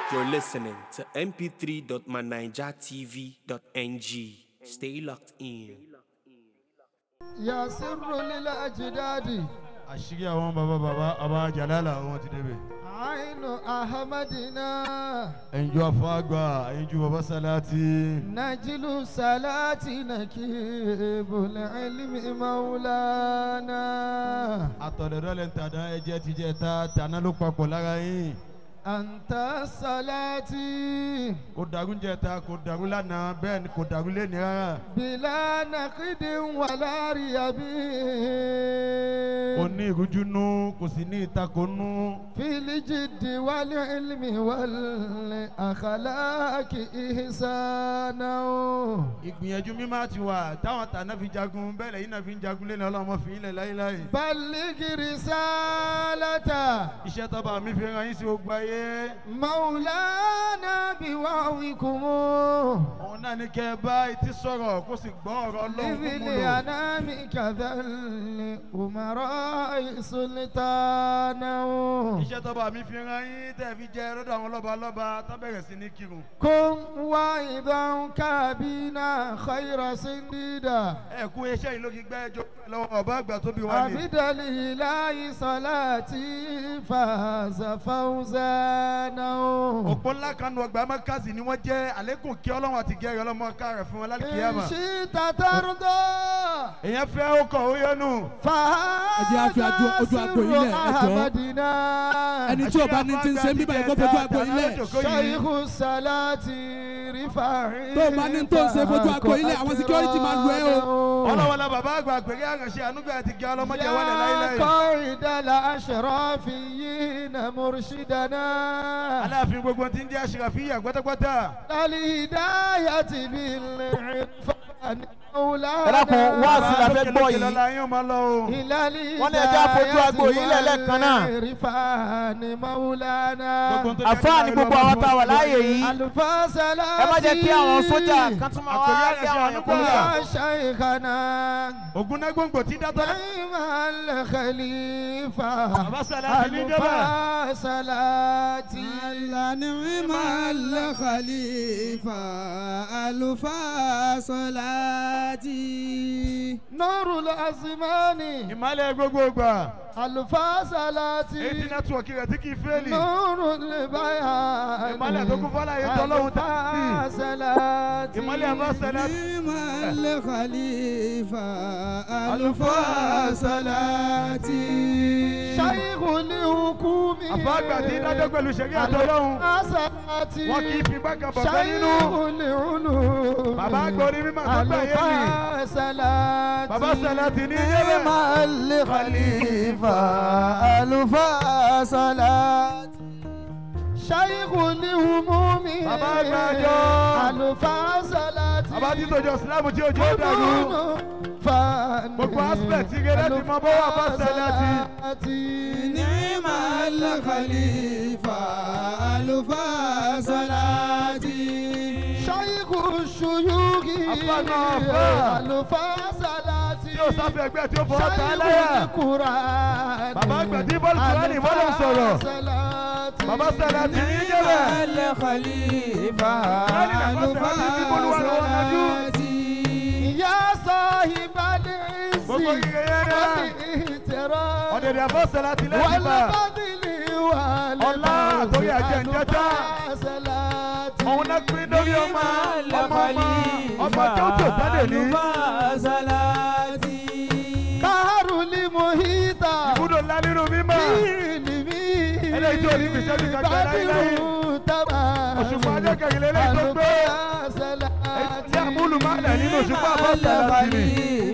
You're listening to mp3.manijatv.ng. Stay locked in. يا سر للأجداد àṣírí àwọn bàbá bàbá àbá jàlálà wọn ti débẹ̀. عين أحمدنا ẹ̀yinjú afáàgbà ẹ̀yinjú bàbá sálátì. نجل صلاة نكيب العلم مولانا àtọ̀dẹ̀dọ́lẹ̀ ń tàdá ẹ̀jẹ̀ ti jẹ́ ta tàná ló papọ̀ lára yín. أنت صلاتي kò dàrú ń jẹ ta kò dàrú lánàá bẹ́ẹ̀ ni kò dàrú lẹ́ni rárá. بلا نقد ولا ريب kò ní ìrújú nú kò sì ní ìtakò nú. في الجد والعلم والأخلاق إحسانا ìgbìyànjú mímá ti wà táwọn tàná fi jagun bẹ́ẹ̀ lẹ́yìn náà fi ń jagun lẹ́nu ọlọ́mọ fi ilẹ̀ láéláé. بلغ رسالة iṣẹ́ tọ́ba mi fi ran yín sí gbogbo ayé. مولانا بوعظكم òun náà ní kẹ́ ẹ bá etí sọ̀rọ̀ kó sì gbọ́ ọ̀rọ̀ ọlọ́run kó mú لذي lò. الأنام كذا الأمراء سلطانا iṣẹ́ tọ́ba mi fi ran yín tẹ́ fi jẹ́ lọ́dọ̀ àwọn lọ́ba lọ́ba tó bẹ̀rẹ̀ sí ní kírun. كن واعظا كابينا خير سنديدا ẹ kú iṣẹ́ yìí ló fi gbẹ́ ẹjọ́ lọ́wọ́ ọba àgbà tó bí wá ní. عبد الإله صلاتي فاز فوزانا òpó ńlá kan nu ọgbà mọ́kàsì ni wọ́n jẹ́ àlékún kí ọlọ́run àti gẹ́rẹ́ ọlọ́mọ ká rẹ̀ fún wọn lálẹ́ إن kíyàmà. شئت ترضى èèyàn fẹ́ ó kọ̀ ó yọnu. Ẹ jẹ́ á fi فهذا ajú- ojú agbo yìí lẹ̀, ẹ سر jọ̀ọ́. أحمدنا ẹni tí o bá ní ti ń ṣe ń bíbá yìí kó fojú agbo ilé شيخ الصلاة رفاعي tó o bá ní tó ń ṣe fojú agbo ilé àwọn security máa lu ẹ o. ọlọ́wọ́lá bàbá àgbà àgbèrè àránṣẹ́ ànúgbà àti gẹ́ ọlọ́mọdé wọlé يا láíláí. قائد الأشرافيين مرشدنا aláàfin gbogbo tí ń jẹ́ àṣìràfíyà pátápátá. للهداية بالعرفان مولانا ẹ dákun wáàsí la fẹ́ gbọ́ yìí lọ́la yín ó máa lọ o. إلى Wọ́n ní ẹja fojú agbo yìí lẹ̀ lẹ́ẹ̀kan náà. والعرفان مولانا Gbogbo tó jẹ́ àfáà ní gbogbo àwọn tá a wà láàyè yìí الفاصلة ẹ má jẹ́ kí àwọn sójà kan tún máa wá Àkòrí rí àwọn àṣẹ yẹn kúrò. يا شيخنا ògúnnágbòǹgbò tí dátọ́. نعم الخليفة bàbá sàlátì ní jẹ́bẹ̀. الفاصلة نعم الخليفة ألفا صلاتي نور الأزمان ìmọ̀lẹ̀ gbogbo gbà. الفاصلة eighty network rẹ̀ tí kì í fẹ́ẹ̀lì. نور البيان ìmọ̀lẹ̀ tó kún fọ́lá yẹn tọ́lọ́hún tá a sì. الفاصلة ìmọ̀lẹ̀ àbá sàlátì. نعم الخليفة ألفا صلاتي شيخ الحكوم àbá àgbà tí dájọ́ pẹ̀lú ṣẹ̀rí àtọ́lọ́hún. الفاصلة wọn kì í fi gbàgà bàbá nínú. شيخ العلوم bàbá àgbà orí mímọ́ àtọ́gbà yé mi. الفاصلة bàbá sàlátì ní jẹ́bẹ̀. الخليفة ألفا صلاة شيخ الهموم Bàbá àgbàjọ. الفاصلة bàbá tí tòjọ sílámù tí òjò dàrú. Gbogbo aspect tí gẹ́gẹ́ ti mọ bó wà bá sàlátì. نعم الخليفة ألفا صلاتي شيخ الشيوخ Àfààná àfà. الفاصلة tí ó sáfẹ́ ẹgbẹ́ tí ó fọwọ́ ta láyà. Bàbá àgbà tí bọ́ọ̀lù Kùránì bọ́ọ̀lù sọ̀rọ̀. bàbá sàlátì ní jẹ́bẹ̀. الخليفة Kùránì làbá sàlátì tí bolúwa lọ́wọ́ nájú. يا صاحب العز gbogbo ire yẹn rẹ̀. والاحترام ọ̀dẹ̀dẹ̀ àbọ̀ sàlátì lẹ́yìn bá. والفضل Ọlá àtòrí àjẹ́ ìjẹ́ta. والفاصلة òun náà pín lórí ọmọ ọmọ ọmọ ọmọ tí ó tó jáde ní. قهر المحيط ibùdó ńlá nínú mímọ́. Eléyìí tí ò ní fìṣẹ́ bí kankan láíláí. òṣùpá adékèké lélẹ́yìí tó gbé. tí àmúlù máa lẹ̀ nínú òṣùpá àbọ̀ sàlátì ni.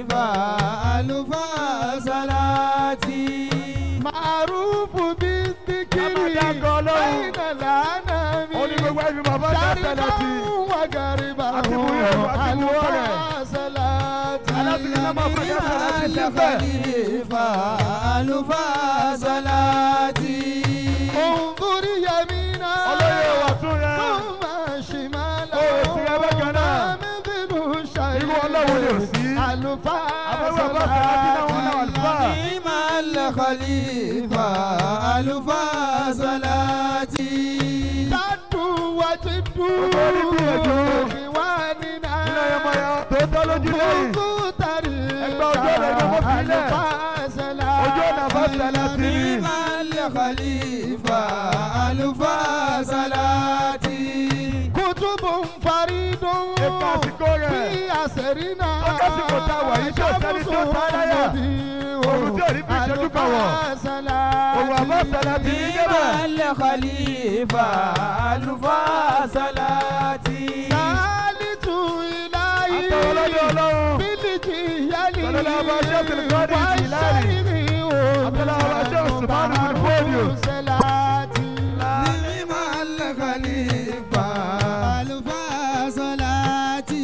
معروف بالذكر Abada Ọlọ́run. بين الأنام ó ní gbogbo ẹbí bàbá sàlátì. وغربا Àti buyẹ̀ o, àti buwọ́ rẹ̀. الفاصلة alábìrin náà máa fọjá sàlátì síbẹ̀. انظر يمينا olóyè wà tún yẹn. ثم شمالا Ó sì rẹ bákan náà. مثل شيء irú ọlọ́run ni ò sí. àbẹ̀wò bá sàlátì náà wọn náà àlùfáà. الخليفة ألفا صلاتي تدعو وجد إخواننا ilé ọmọ ya tó tọ́ lójú lẹ́yìn كنت طريقا Ẹgbẹ́ ojú ọ̀nà ìlú Mọ́fìlẹ̀. الفاصلة ojú ọ̀nà fásitì ti ní. khalifa alufa salati. كتب فريد Ipa àsìkò rẹ̀. في أسرنا Ó kásìkò tá a wà yìí tí ò sẹ́ni tí ó ta á láyà. Òun tí ò ní fi ìṣẹ́jú kan wọ̀. Òun àbá sàlá ti ní débẹ̀. khalifa alufa salati. ثالث إلهي Àtọwọ́ lọ́dọ̀ Ọlọ́run. بالجيال Sọlọ́lá ọba Sheikh Al-Qadi Jilani. Abdullah ọba Sheikh Usman bin Fodio. Ni'mal khalifa alufa salati.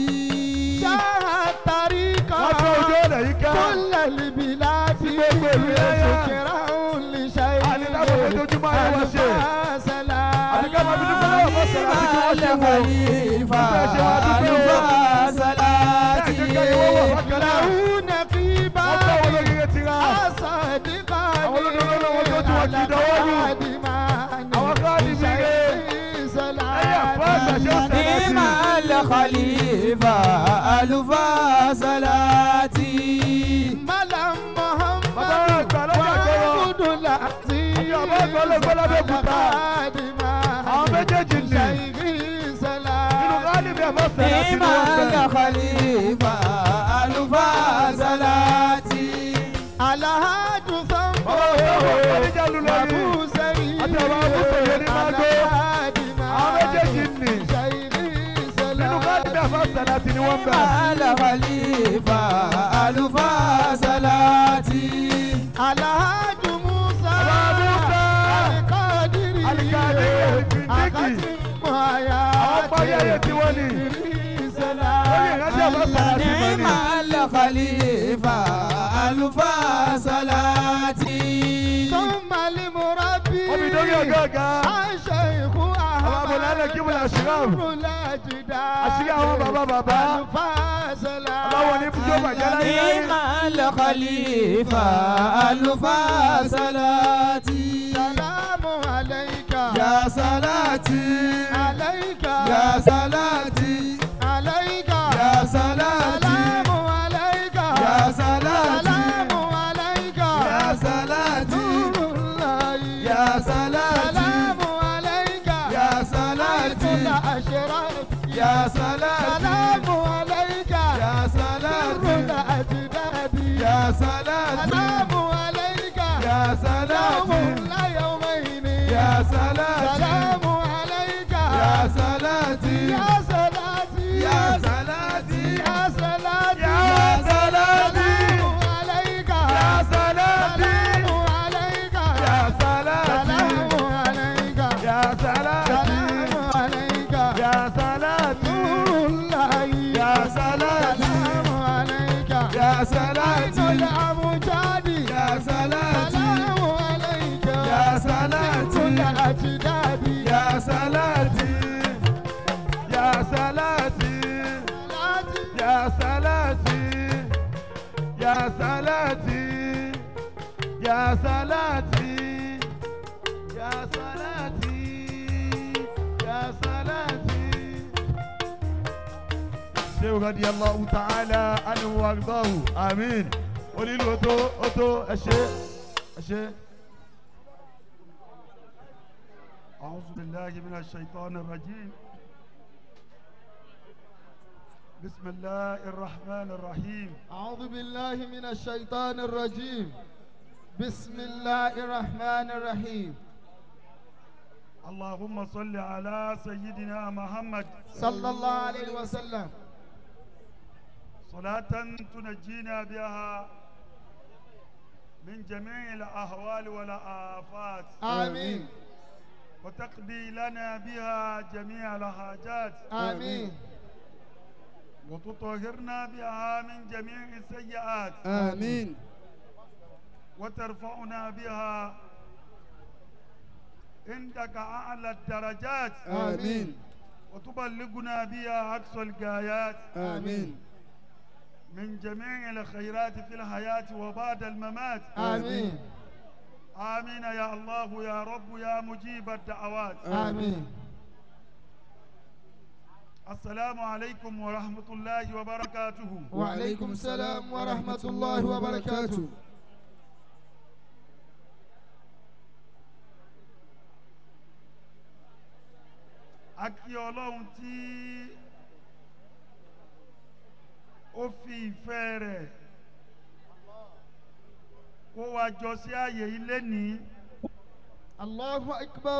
Wọ́n tó ojú ọ̀nà yìí ká. كل البلاد gbogbo ìlú yáyá. شكرا لشيء Àní dábò fojoojúmọ́ ayé wa ṣe. Àní ká máa fi dúpẹ́ lọ́wọ́ bọ́ sọ̀rọ̀ àti kí wọ́n ṣe wò. khalifa Bẹ́ẹ̀ ṣe wá dúpẹ́ o. alufa Bẹ́ẹ̀ salati. jẹ́ kí ẹyẹ wọ́wọ́ bákan náà. له نقيبا Wọ́n bá wọn lórí ti ra. صادقا Àwọn olódodo náà wọ́n tó tí wọ́n kì í dánwó lù. Àwọn káàdì mi rè. Ẹyẹ àpá àgbà ṣe ń sẹ́lá sí. Ni'mal khalifa alufa salati. Malam Muhammad Bàbá wa àgbà lọ́jà kọ́rọ̀. Abdul Aziz Àti bàbá àgbà ọlọ́gbọ́n lábẹ́òkúta. Àwọn méjèèjì nì. Nínú káàdì mi àbá sẹ́lá sí ni wọ́n Ni'mal bẹ̀. khalifa alufa salati. Alhaju Sambo Bàbá wa sọ̀rọ̀ Kàdíjà lù lórí. Abu Sa'id Àti bàbá wa Musa yẹn ní Mago. Àwọn méjèèjì nì. Nínú káàdì mi àbá sẹ́lá sí ni wọ́n bẹ̀. Ni'mal khalifa alufa salati. Alhaju Musa Bàbá Musa. Alikadiri Alikadiri Siddiqui. Akatimu Aya Àwọn parí ayé tí wọ́n ní. Lórí ìrántí àbá sẹ́lá sí mọ́ ni. Ni'mal khalifa alufa salati. ثم المربي Wọ́n fi dórí ọ̀gá ọ̀gá. الشيخ Àwọn abọ̀lálẹ̀ kí mo lè ṣìráàmù. Àṣírí àwọn bàbá bàbá. Ọlọ́wọ́ ní fújó bàjẹ́ láyé láyé. Ni'mal khalifa alufa salati. سلام عليك Ya salati. عليك Ya salati. عليك Ya salati. سلام عليك Ya salati. سلام عليك Ya salati. نور الله Ya salati. سلام عليك Ya salati. كل أشراف Ya salati. سلام عليك Ya salati. سر الأجداد Ya salati. سلام عليك Ya يوم salati. لا يومين Ya salati. سلام عليك Ya salati. يا صلاتي Ya salati. يا صلاتي Ya salati. سلام عليك Ya salati. سلام عليك Ya salati. سلام عليك Ya salati. سلام عليك Ya salati. نور الله Ya salati. سلام عليك Ya عين salati. الأمجاد Ya salati. سلام عليك Ya salati. كل الأجداد Ya salati. Ya salati. صلاتي Ya salati. Ya salati. Ya salati. Ya salati. Ya salati. Sheikh radiyallahu ta'ala anhu wa ardahu. Amin. Onílù oto oto ẹ ṣé ẹ ṣé. أعوذ بالله من الشيطان الرجيم بسم الله الرحمن الرحيم أعوذ بالله من الشيطان الرجيم بسم الله الرحمن الرحيم اللهم صل على سيدنا محمد صلى الله عليه وسلم صلاة تنجينا بها من جميع الأهوال والآفات آمين وتقضي لنا بها جميع الحاجات آمين وتطهرنا بها من جميع السيئات آمين وترفعنا بها عندك أعلى الدرجات آمين وتبلغنا بها أقصى الغايات آمين من جميع الخيرات في الحياة وبعد الممات آمين آمين يا الله يا رب يا مجيب الدعوات آمين السلام عليكم ورحمة الله وبركاته وعليكم السلام ورحمة الله وبركاته a kí ọlọ́run tí ó fi ìfẹ́ rẹ̀ kó wa jọ sí ààyè ilé ní الله أكبر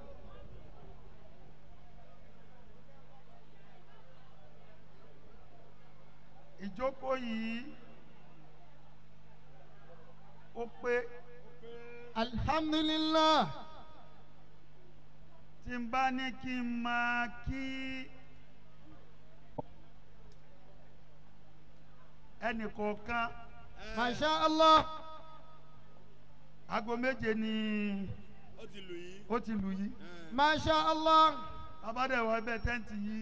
ìjókòó yìí ó pé الحمد لله tí n bá ní kí n máa kí ẹnìkọ̀ọ̀kan ما شاء الله aago méje ni ó ti lù yìí. ó ti lù yìí ما شاء الله abádẹ́wọ̀ ẹbẹ̀ tẹ́ǹtì yìí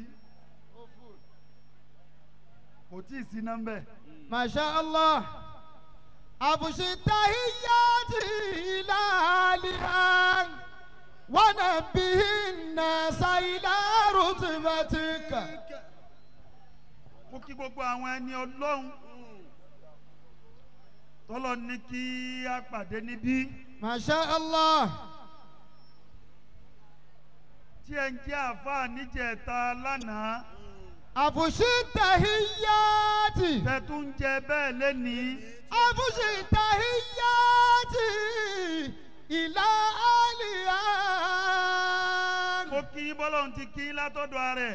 kò tí ì sí nọ́mbẹ̀ ما شاء الله أبش التحيات إلى الآن ونبه الناس إلى رتبتك mo kí gbogbo àwọn ẹni ọlọ́run tọ́lọ́ ní kí a pàdé níbí ما شاء الله tí ẹ ń jẹ́ àáfàá níjẹ̀ta lánàá أبش التحيات tẹ̀tún ń jẹ bẹ́ẹ̀ lẹ́nìí أبش التحيات إلى الآن mo kí bọ́lọ́run ti kí látọ̀dọ̀ rẹ̀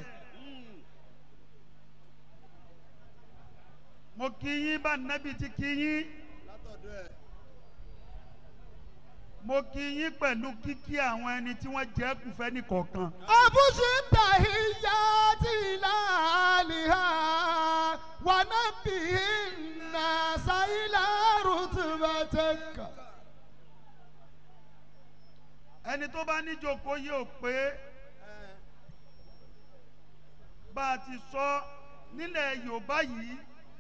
mo kí yín bá nẹ́bí ti kí yín látọ̀dọ̀ ẹ̀. mo kí yín pẹ̀lú kíkí àwọn ẹni tí wọ́n jẹ́ kùfẹ́ nìkọ̀ọ̀kan أبش التحيات إلى أهلها ونبه الناس إلى رتبتك ẹni tó bá níjókòó yìí ò pé bá a ti sọ nílẹ̀ yorùbá yìí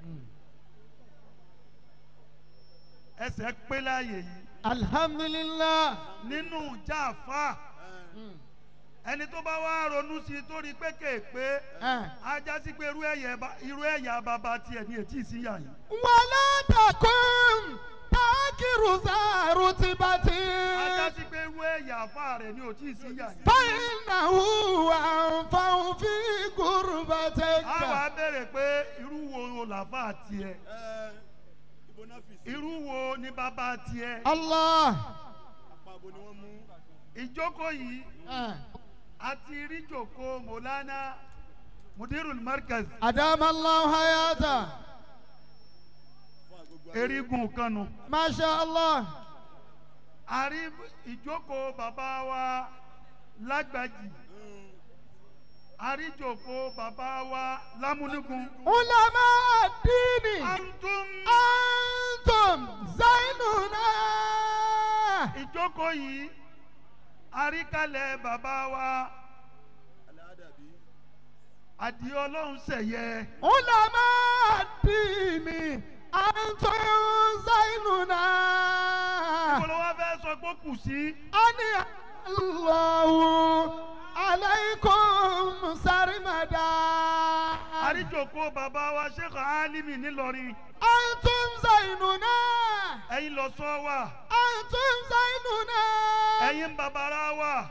ẹsẹ̀ pé láàyè yìí الحمد لله nínú jáfa ẹni tó bá wá ronú sí i tó rí pé kéèpé ajá sí pé irú ẹ̀yà ba- irú ẹ̀yà bàbá tiẹ̀ ní etí ìsínyà yìí ولا تكن تاكر ذا ajá رتبة sí pé irú ẹ̀yà àfa rẹ̀ ní òtí ìsínyà yìí. فإنه أنفع في a wá قربتك béèrè pé irú wo làbá tiẹ̀ ẹ ibo náà fi sí. irú wo ni bàbá tiẹ̀. الله àpapọ̀ ni wọ́n mú. ìjókòó yìí àti ríjòkó mọ̀lánà mudirul markaz أدام الله حياته fún àgbogbo ayé. erigun kanu ما شاء الله àrí ìjókòó bàbá wa lágbàjì Mm. àríjòkó bàbá wa lámúnigun. علماء الدين antum أنتم زيننا ìjókòó yìí àríkalẹ̀ bàbá wa aláàdàbí. àdìo ọlọ́run sẹ̀yẹ علماء الدين أنتم زيننا ìpolówó fẹ́ sọ pé ó kù sí أني الله عليكم سرمدا àríjòkó bàbá wa sheikh alimi nílọrin أنتم زيننا ẹ̀yin lọ sọ wa أنتم زيننا ẹ̀yin bàbára wa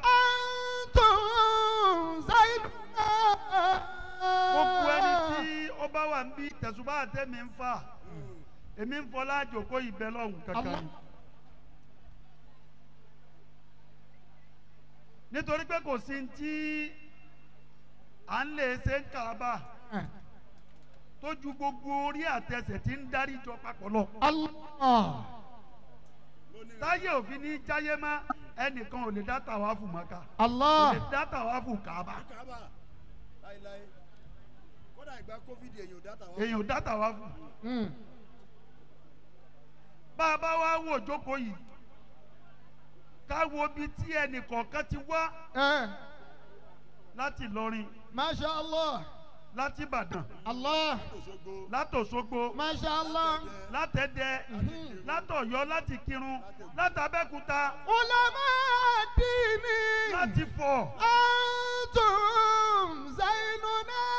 أنتم زيننا gbogbo ẹni tí ó bá wà ń bí tẹ̀sùbá àtẹ̀mí ń fà èmi ń fọlá àjòkó ìbẹ́ lọ́hùn kankan ni. nítorí pé kò sí tí à ń lè ṣe ń kàbà tó ju gbogbo orí àtẹsẹ̀ tí ń darí jọ papọ̀ lọ. الله táyé òfin ní jáyé má ẹnìkan ò lè dá tàwáfù mọ́ká kò lè الله dá tàwáfù kàbà kábà láíláí. kódà ìgbà covid èyàn ò dáta wọn. èèyàn ò dá tàwáfù. مم. bá a bá wá wò jókòó yìí ká wo bí tí ẹnìkọ̀ọ̀kan ti wá Eh. láti Ìlọrin ما شاء الله láti Ìbàdàn الله òṣogbo. látòṣogbo ما شاء الله látẹ̀dẹ̀ látọ̀yọ́ láti Kírun látàbẹ́kúta علماء الدين láti Fọ̀ أنتم زيننا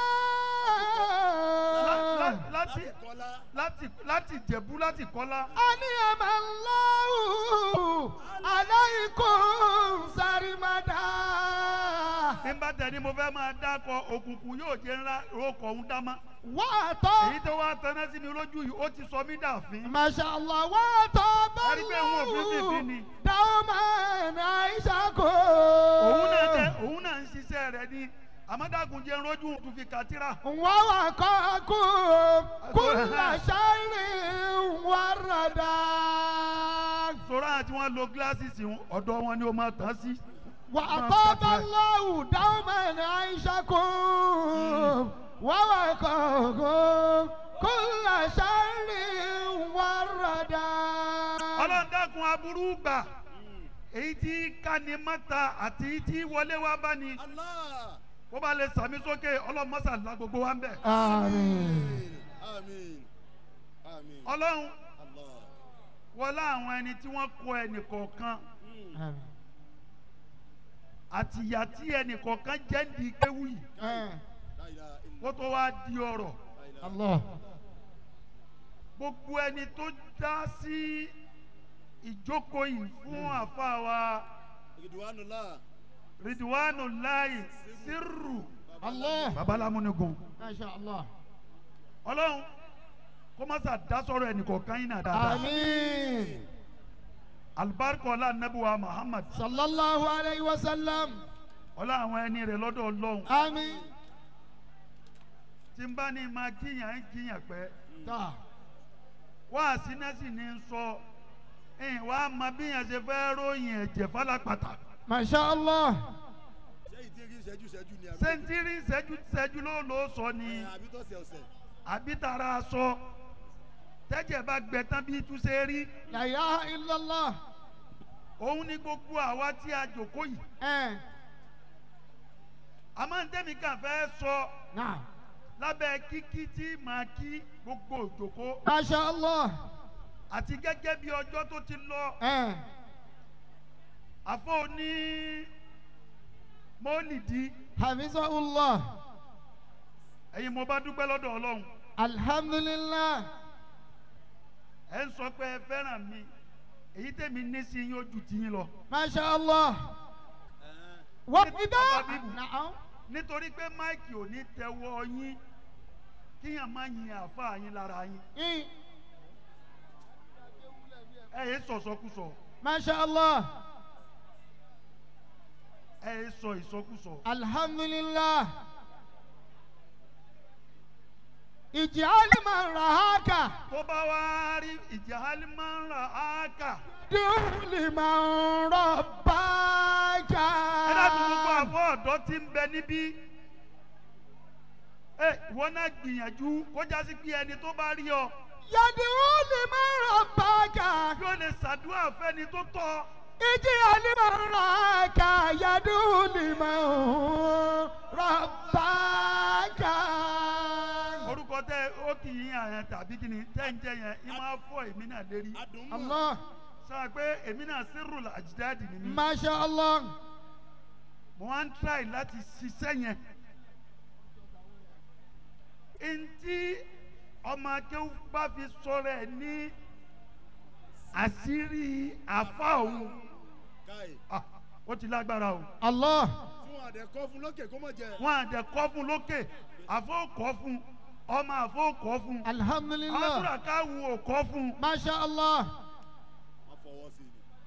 láti láti kọ́lá láti láti jẹ̀bú láti kọ́lá. أنعم الله عليكم سرمدا bí n bá tẹ̀ ni mo fẹ́ máa dákọ̀ òkùnkùn yóò jẹ́ ńlá rokọ̀ ń dá má. وأطاب èyí tó wá taná sí mi lójú yìí ó ti sọ mí dàfín. ما شاء الله وأطاب Ẹni pé òun ò fi fífi الله ni. دوما عيشكم òun náà tẹ òun náà ń ṣiṣẹ́ rẹ̀ ní àmọ́dàkùn jẹ́ rójú tó fi kàtírà. ووقاكم كل شر وردا sọ̀rọ̀ àti wọn lo gíláàsì ọ̀dọ̀ wọn ni ó máa tán sí. وأطاب الله دوما عيشكم ووقاكم كل شر وردا ọlọ́run dákun aburú gbà èyí tí kani mọ́ta àti èyí tí wọlé wá bá ní Allah bó bá lè sàmì sókè ọlọ́run mọ́sà la gbogbo wa ń bẹ̀. آمين àmín àmín ọlọ́run Allah wọlé àwọn ẹni tí wọ́n kọ ẹnì kọ̀ọ̀kan آمين àti ìyà tí ẹnì kọ̀ọ̀kan jẹ́ ń di kéwù yìí آه. la ilaha illa kó tó wá di ọ̀rọ̀ la ilaha الله gbogbo ẹni tó dá sí ìjókòó yìí fún àfa wa ridwanullah ridwanu láì sírù الله babalámúnigun ما شاء الله ọlọ́run kó má sà dá sọ̀rọ̀ ẹnì kọ̀ọ̀kan yìí náà dáadáa آمين alibarika ọlá nabuwa muhammad صلى الله عليه وسلم ọlá àwọn ẹni rẹ̀ lọ́dọ̀ ọlọ́run آمين tí n bá ní máa jiyàn ń jiyàn pẹ́ تا wá sínẹ́sì ní í sọ ẹ̀yìn wá mọ bí yẹn ṣe fẹ́ ròyìn ẹ̀jẹ̀ fálápàtà ما شاء الله ṣé ìdírí ìṣẹ́jú ìṣẹ́jú ni àbí sẹ́ńtírì ṣẹ́jú ṣẹ́jú ló ló sọ ni ẹ̀, àbí tọ̀sẹ̀ ọ̀sẹ̀ àbí tara sọ tẹ́jẹ̀ bá gbẹ tán bí túnṣe rí لا إله إلا الله òun ní gbogbo àwa tí a jòkó yìí آه. àmọ́ ntẹ́mi kàn fẹ́ sọ نعم lábẹ́ kíkí tí màá kí gbogbo òjòkó ما شاء الله àti gẹ́gẹ́ bí ọjọ́ tó ti lọ آه. àfọ ní mọ́lìdí حفظه الله ẹ̀yin mo bá dúpẹ́ lọ́dọ̀ ọlọ́run الحمد لله ẹ̀ ń sọ pé ẹ fẹ́ràn mi èyí tèmi ní sí yín ó ju tiyín lọ ما شاء الله وإذا نعم nítorí pé máìkì ò ní tẹwọ́ yín kíyàn má yin àáfàá yín lára yín إيه. ẹ yé sọ̀sọ́kùsọ ما شاء الله ẹ yé sọ ìsọkùsọ الحمد لله اجعل من رهاك tó bá wá rí ìjà alimọ́ra áàkà دون لمن رباك ẹ dákun gbogbo àfọ ọ̀dọ́ tí ń bẹ níbí ẹ ìwọ náà gbìyànjú kó jásí pé ẹni tó bá rí ọ يدعو لمن رباك yóò lè ṣàdúrà fẹ́ni tó tọ́ اجعل من رهاك يدعو لمن رباك orúkọ tẹ ó kì í yàn tàbí kí ni tẹ́ ń jẹ yẹn ẹ máa fọ èmi náà lérí adùn mọ́ الله sọ pé èmi náà sírù àjídáàdì ni mí ما شاء الله mo wá ń tíráì láti ṣiṣẹ́ yẹn ntí ọmọ akéwù bá fi sọ̀rọ̀ ẹ̀ ní àṣírí àfa òun káì ah, ó ti lágbára o الله fún àdẹ̀kọ́ fún lókè kó mọ̀ jẹ wọn àdẹ kọ́ fún lókè àfọ kọ́ fún ọmọ àfọ kọ́ fún الحمد àwọn لله àdúrà káwù ò kọ́ fún ما شاء الله wọ́n fọwọ́ sí i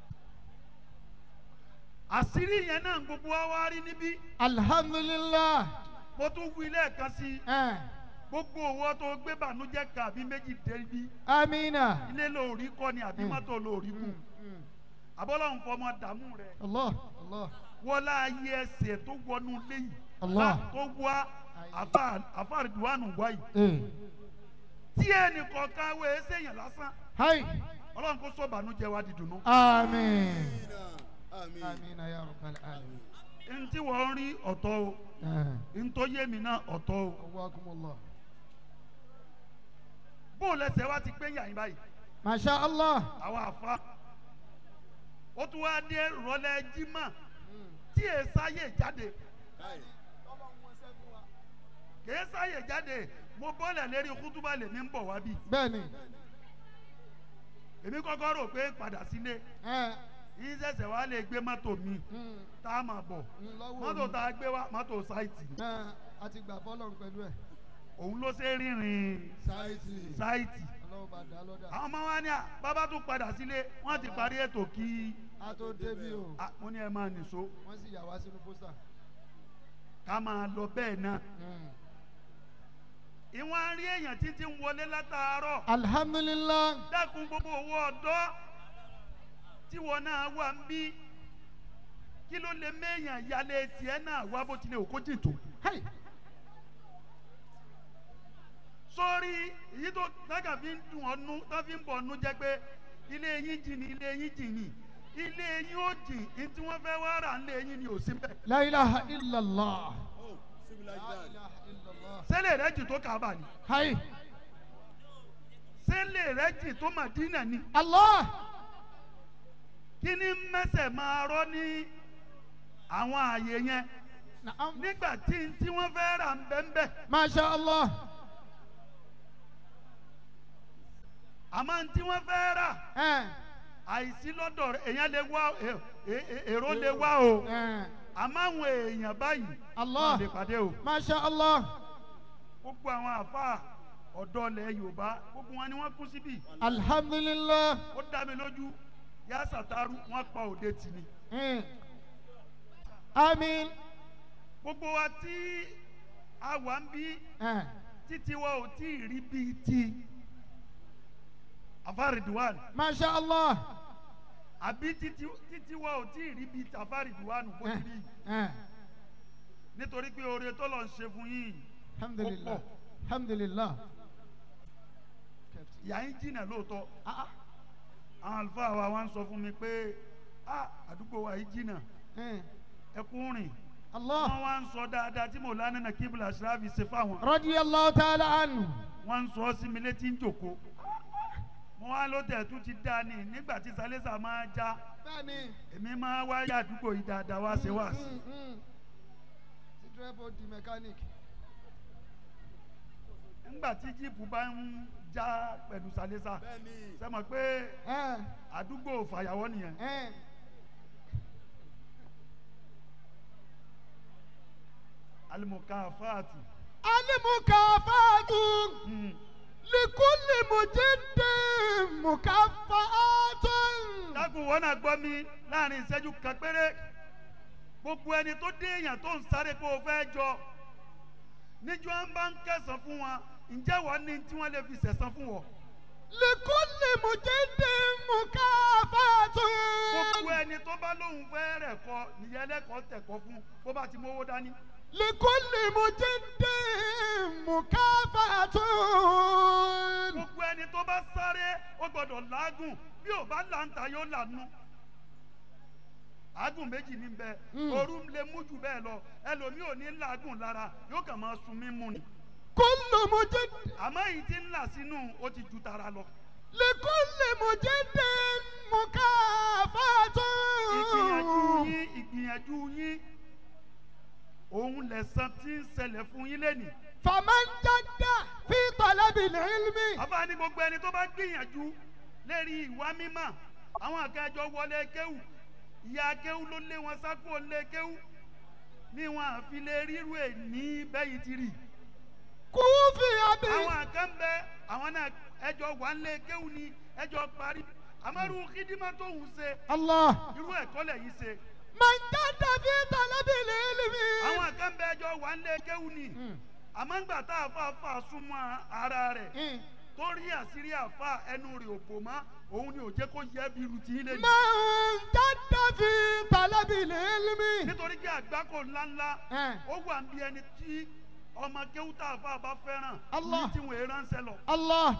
àṣírí yẹn náà gbogbo wa wá rí níbí الحمد لله mo tún wí lẹ́ẹ̀kan sí i آه. gbogbo owó tó gbé bànújẹ́ kan àbí méjì débi آمين ilé lóòrí kọ́ ni àbí Mm. mọ́tò lóòrí kù àbọ́lọ́hún fọmọ dààmú rẹ̀ الله الله wọlé ayé ẹsẹ̀ tó wọnú léyìí Allah. lá- tó wá àfàrìdùwánù wáyìí إيه. tí ẹnì kọ̀ọ̀kan wẹ̀ ẹ́ sẹ́yìn lásán هاي ọlọ́run kó sọ bànújẹ́ wa di dùnú. آمين àmín آمين يا رب العالمين ntí wọ́n rí ọ̀tọ̀ o آه. ntọ́ yé mi náà ọ̀tọ̀ o قواكم الله bó o lẹsẹ̀ wá ti pé yàyín báyìí ما شاء الله àwọn àfa ó tún wá dé rọlẹ́ jimá tí èsì ayé jáde káì kìí sáyè jáde mo bọ́lẹ̀ lérí kútúbà lèmi ń bọ̀ wá bí bẹ́ẹ̀ni èmi kọ́kọ́ rò pé padà sílé ẹ yín ṣẹ̀ṣẹ̀ wá lè gbé mọ́tò mi mm, tá a máa bọ̀ mm, lọ́wọ́ mọ́tò mi. tá a gbé wá mọ́tò sáìtì ẹ a ti gbà fọlọ́run pẹ̀lú ẹ̀ òun ló ṣe rìnrìn sáìtì sáìtì ọlọ́run bá dá lọ́dà àwọn ọmọ wa ní à bàbá tún padà sílé wọ́n ti parí ètò kí a tó débi o à, mo ní ẹ máa nìṣó wọ́n sì yà wá sínú pósítà. ká máa lọ bẹ́ẹ̀ náà Mm. ìwọ̀n rí èèyàn títí ń wọlé látàárọ̀ alhamdulilah dákun gbogbo owó ọ̀dọ́ tí wọn náà wà ń bí kí ló lè méèyàn yálé tiẹ̀ náà wá bó tilẹ̀ òkó jìn tó. hey. sórí èyí tó dága fi ń dùn ọ́nú tó fi ń bọ̀ ọ́nú jẹ́ pé ilé yín jìn ní ilé yín jìn ní ilé yín ó jìn ní tí wọ́n fẹ́ wá rà nílé yín ni ò sí bẹ́ẹ̀. la ilaha illallah Oh, civil like la that. ilaha illallah sẹ́lẹ̀ rẹ̀ jìn tó kàbà ni hey. sẹ́lẹ̀ rẹ̀ jìn tó màdínà ni allah kí ni mẹ́sẹ̀ máa rọ́ ní àwọn ààyè yẹn naam nígbà tí tí wọ́n fẹ́ rà ń bẹ́ẹ̀ bẹ́ẹ̀. masha allah àmọ́ tí wọ́n fẹ́ rà ẹ àìsí lọ́dọ̀ rẹ̀ èèyàn lè wá è- è- è- èrò lè wá o ẹ àmọ́ àwọn èèyàn báyìí Allah. wọ́n lè pàdé o masha allah gbogbo àwọn àfa ọ̀dọ́ ilẹ̀ yorùbá gbogbo wọn ni wọ́n kú síbí alhamdulilah ó dá mi lójú yá sàtàrú wọ́n pa òde tì ní Mm. amin gbogbo wa tí a wà ń bí ẹ títí wa ò tí ì rí bíi ti afáridùwàn masha allah àbí títí títí wa ò tí ì rí bíi ti afáridùwàn bó ẹ ti rí ẹ nítorí pé oore tó lọ ń ṣe fún yín alhamdulilah Ó pọ̀. alhamdulilah ìyá yín jìnnà lóòótọ́ ah ah àwọn àlùfáà wa wá ń sọ fún mi pé a àdúgbò wa yìí jìnnà ẹ ẹkún rìn allah wọ́n wá ń sọ dáadáa tí mòlánà náà kíbla ṣáàbì ṣe fáwọn radiyallahu ta'ala anhu wọ́n ń sọ sí mi létí ń jòkó mo wá ló tẹ̀ tún ti dá ní nígbà tí sálẹ́sà máa já bẹ́ẹ̀ni èmi máa wá yá àdúgbò yìí dáadáa wá ṣe wá sí Mm, mm. ti dírẹ́bù di mechanic nígbà tí jíìpù bá ń já pẹ̀lú sálẹ́sà Bẹ́ẹ̀ni. ṣe mọ̀ pé ẹ àdúgbò fàyàwọ́ nìyẹn ẹ alimokafati alimukafatu mm. likulli mujiddi mukafaatu. dákun wọn náà gbọ́ mi láàrin ìṣẹ́jú kan péré gbogbo ẹni tó dé èèyàn tó ń sáré kó o fẹ́ jọ níjọ́ ń bá ń kẹsàn fún wọn ǹjẹ́ wọ́n ní tí wọ́n lè fi sẹ̀sán fún wọn. likulli mujiddi mukafaatu. gbogbo ẹni tó bá lóun fẹ́ rẹ̀ kọ nìyẹn lẹ́kọ̀ọ́ tẹ̀kọ́ fún bó bá ti mówó dání. likulli mujiddi mukafaatu. gbogbo ẹni tó bá sáré ó gbọ́dọ̀ làágùn bí ò bá làǹtà yóò lànú. àágùn méjì ní bẹ Mm. ooru lè mú jù bẹ́ẹ̀ lọ ẹlòmíì ò ní làágùn lára yóò kàn máa sun mímú ni. kullu mujiddi. àmọ́ èyí tí ń là sínú ó ti ju tara lọ. likulli mujiddi mukafaatu. ìgbìyànjú yín ìgbìyànjú yín òun lẹ̀sán tí ń ṣẹlẹ̀ fún yín lẹ́nìí. faman jadda fi talabil ilmi. àbá ní gbogbo ẹni tó bá gbìyànjú lérí ìwà mímọ́ àwọn akẹ́jọ wọlé kéwù ìyá kéwù ló lé wọn sákò lé kéwù ní wọn àfi lè ríru ẹ̀ ní bẹ́yìí ti rì. kúfì àbí. àwọn kan bẹ àwọn náà ẹjọ wà ń lé kéwù ni ẹjọ parí àmọ́rú kídímà tó ń ṣe allah. irú ẹ̀kọ́ lẹ́yìn ṣe. man jadda fi talabil ilmi. àwọn kan bẹ ẹjọ wà ń lé kéwù ni Mm. àmọ́ ńgbà tá a fà fà súnmọ́ ara rẹ̀ Mm. tó rí àṣírí àfa ẹnu rẹ̀ òpó mọ́ òun ni ò jẹ́ kó yẹ bí irú tí ń lé ní. man jadda fi talabil ilmi. nítorí pé àgbákò ńláńlá Eh. ó wà ń bí ẹni tí ọmọ kéwútà àfa bá fẹ́ràn Allah. ní tí wọ́n ránṣẹ́ lọ. الله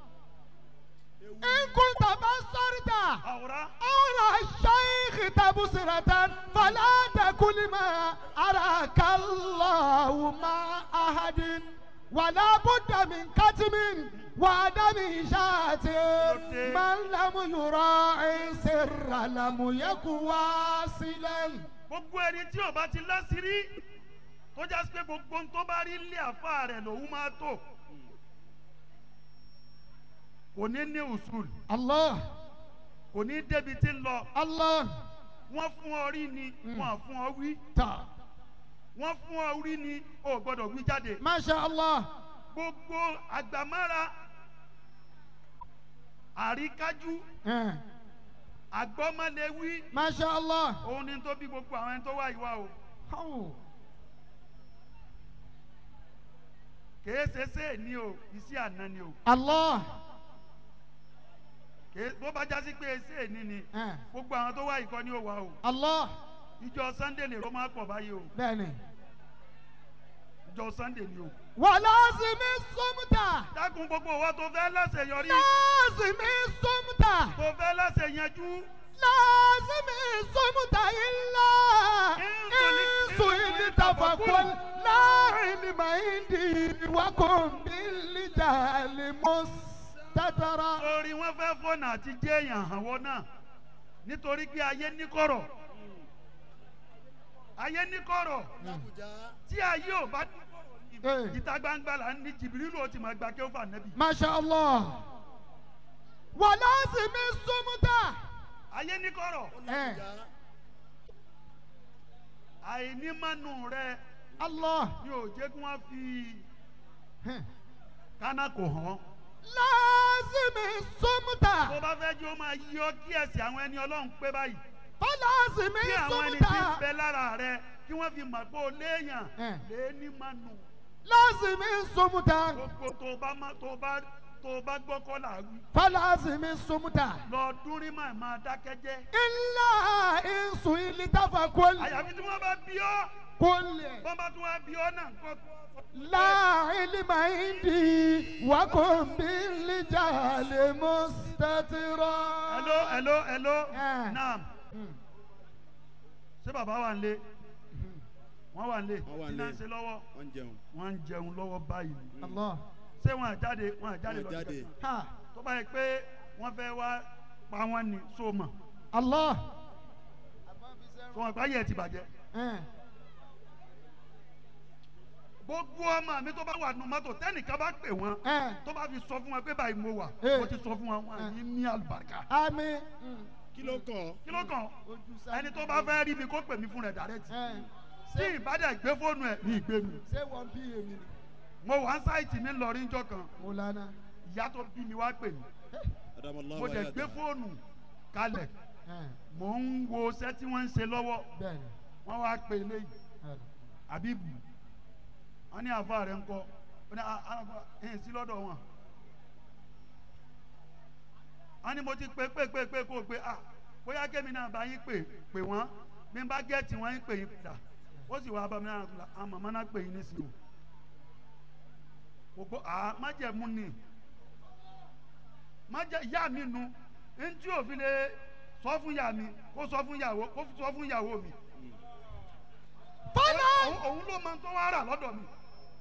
إن كنت بصرت àwòrán أولى الشيخ تبصرة فلا تكن ما أراك الله مع أحد ولا بد من كتم وعدم إشاعة من لم يراعي سر لم يكن واصلا gbogbo ẹni tí ò bá ti láṣìírí tó tó já sí pé gbogbo ohun tó bá rí lé àfa rẹ̀ lòun máa tó kò ní ní usul Allah. kò ní débi tí ń lọ Allah. wọ́n fún ọ rí ni wọ́n fún ọ wí Ta. wọ́n fún ọ rí ni o gbọ́dọ̀ wí jáde Masha Allah. gbogbo àgbàmára àríkájú Eh. àgbọ́mọlẹ́wí Masha Allah. òun ni tó bí gbogbo àwọn ẹni tó wá ìwà o Oh. kèé ṣe ṣe ní o iṣẹ́ àná ni o Allah. kèé bó bá jásí pé ṣe ní ni Eh. gbogbo àwọn tó wá ìkọ́ ni ó wà o Allah. ìjọ sunday lè ró máa pọ̀ báyìí o Bẹ́ẹ̀ni. ìjọ sunday ni o. Wàlásìmí súnmùtà. dákun gbogbo wa tó fẹ́ láṣeyọrí Lásìmí súnmùtà. tó fẹ́ láṣeyanjú Lásìmí súnmùtà ilá. Ìsù ìlí tàfàkùn láàrin màíndì wákùn bílí jàlè mọ́sítàtàrà. torí wọ́n fẹ́ fọ́nà àti jẹ́yàn àwọ̀ náà nítorí pé ayé níkọ̀rọ̀ ayé níkọ̀rọ̀ Làbújá. tí ayé ò bá Eh. ìta gbangba là ń ní jìbìrìlù ó ti máa gba kí ó fà nẹ́bì Masha Allah. Wàlásìmí súnmùtà. ayé níkọ̀rọ̀ Eh. Làbújá. àìnímọ̀nù rẹ Allah. ni ò jẹ́ kí wọ́n fi Eh. kánà kò hàn Lásìmí súnmùtà. tó bá fẹ́ jẹ́ ó máa yí ọ kí ẹ̀sìn àwọn ẹni ọlọ́run pé báyìí Fọlásìmí kí àwọn ẹni tí ń súnmùtà. bẹ lára rẹ kí wọ́n fi mọ̀ pé o léèyàn Eh. lé ní mọ̀nù. Lásìmí súnmùtà. gbogbo tó bá má tó bá tó bá gbọ́ kọ́ là wí. Fọlásìmí súnmùtà. lọ dúrí mà máa dákẹ́ jẹ́. Ilá ìsù ìlí tàfàkùn. àyàfi tí wọ́n bá bí ọ́ Kúlẹ̀. wọ́n bá tún wá bí ọ́ náà kọ́. láàrin màíndì wákùn bílí jàlè mọ́sítàtìrà. hello hello hello Eh. naam ṣé bàbá wà nílé wọ́n wà nílé Wọ́n wà kí náà ń nílé. ṣe lọ́wọ́ Wọ́n ń jẹun. wọ́n ń jẹun lọ́wọ́ báyìí Allah. ṣé wọ́n àjáde wọ́n àjáde Wọ́n lọ jáde. síbẹ̀? Ha. tó bá yẹ pé wọ́n fẹ́ wá pa wọ́n ní sóòmọ̀ Allah. tó wọ́n gbá yẹ ti bàjẹ́. Eh. gbogbo ọmọ mi tó bá wà nù mọ́tò tẹ́nìkan bá pè wọ́n Eh. tó bá fi sọ fún wọn pé báyìí mo wà Eh. mo ti sọ fún wọn wọn àní ní àlùbáríkà Àmín. Kí ló kàn ọ́? kí ló kàn Ojú sáré. ẹni tó bá fẹ́ rí mi kó pè mí fún rẹ̀ dàrẹ́tì Eh. tí ìbádẹ́ gbé fóònù ẹ̀ ní ìgbé mi Ṣé wọ́n bí èmi ni? mo wà ń sáìtì mi lọ́rí njọ́ kan Mọ̀lánà. ìyá tó bí mi wá pè mí Adamallahu mo dẹ̀ ayata. gbé fóònù kalẹ̀ Eh. mò ń wo iṣẹ́ tí wọ́n ń ṣe lọ́wọ́ Bẹ́ẹ̀ni. wọ́n wá pè eléyìí Eh. àbíbù wọ́n ní àfa rẹ̀ ń kọ́ wọ́n ní àfa ẹ̀yìn sí lọ́dọ̀ wọn wọ́n ní mo ti pè pè pè pè kó o pé à bóyá kémi náà bá yín pè pè wọ́n bí n bá gẹ́ẹ̀tì wọ́n yín pè yín padà ó sì wá bá mi náà kúlà àwọn màmá náà pè yín nísìnyí o gbogbo à májẹ̀mú ni májẹ̀ ìyá mi nu ntí òfin lè sọ fún ìyá mi kó sọ fún ìyàwó kó sọ fún ìyàwó mi Fọlá. òun òun ló máa ń tó wá rà lọ́dọ̀ mi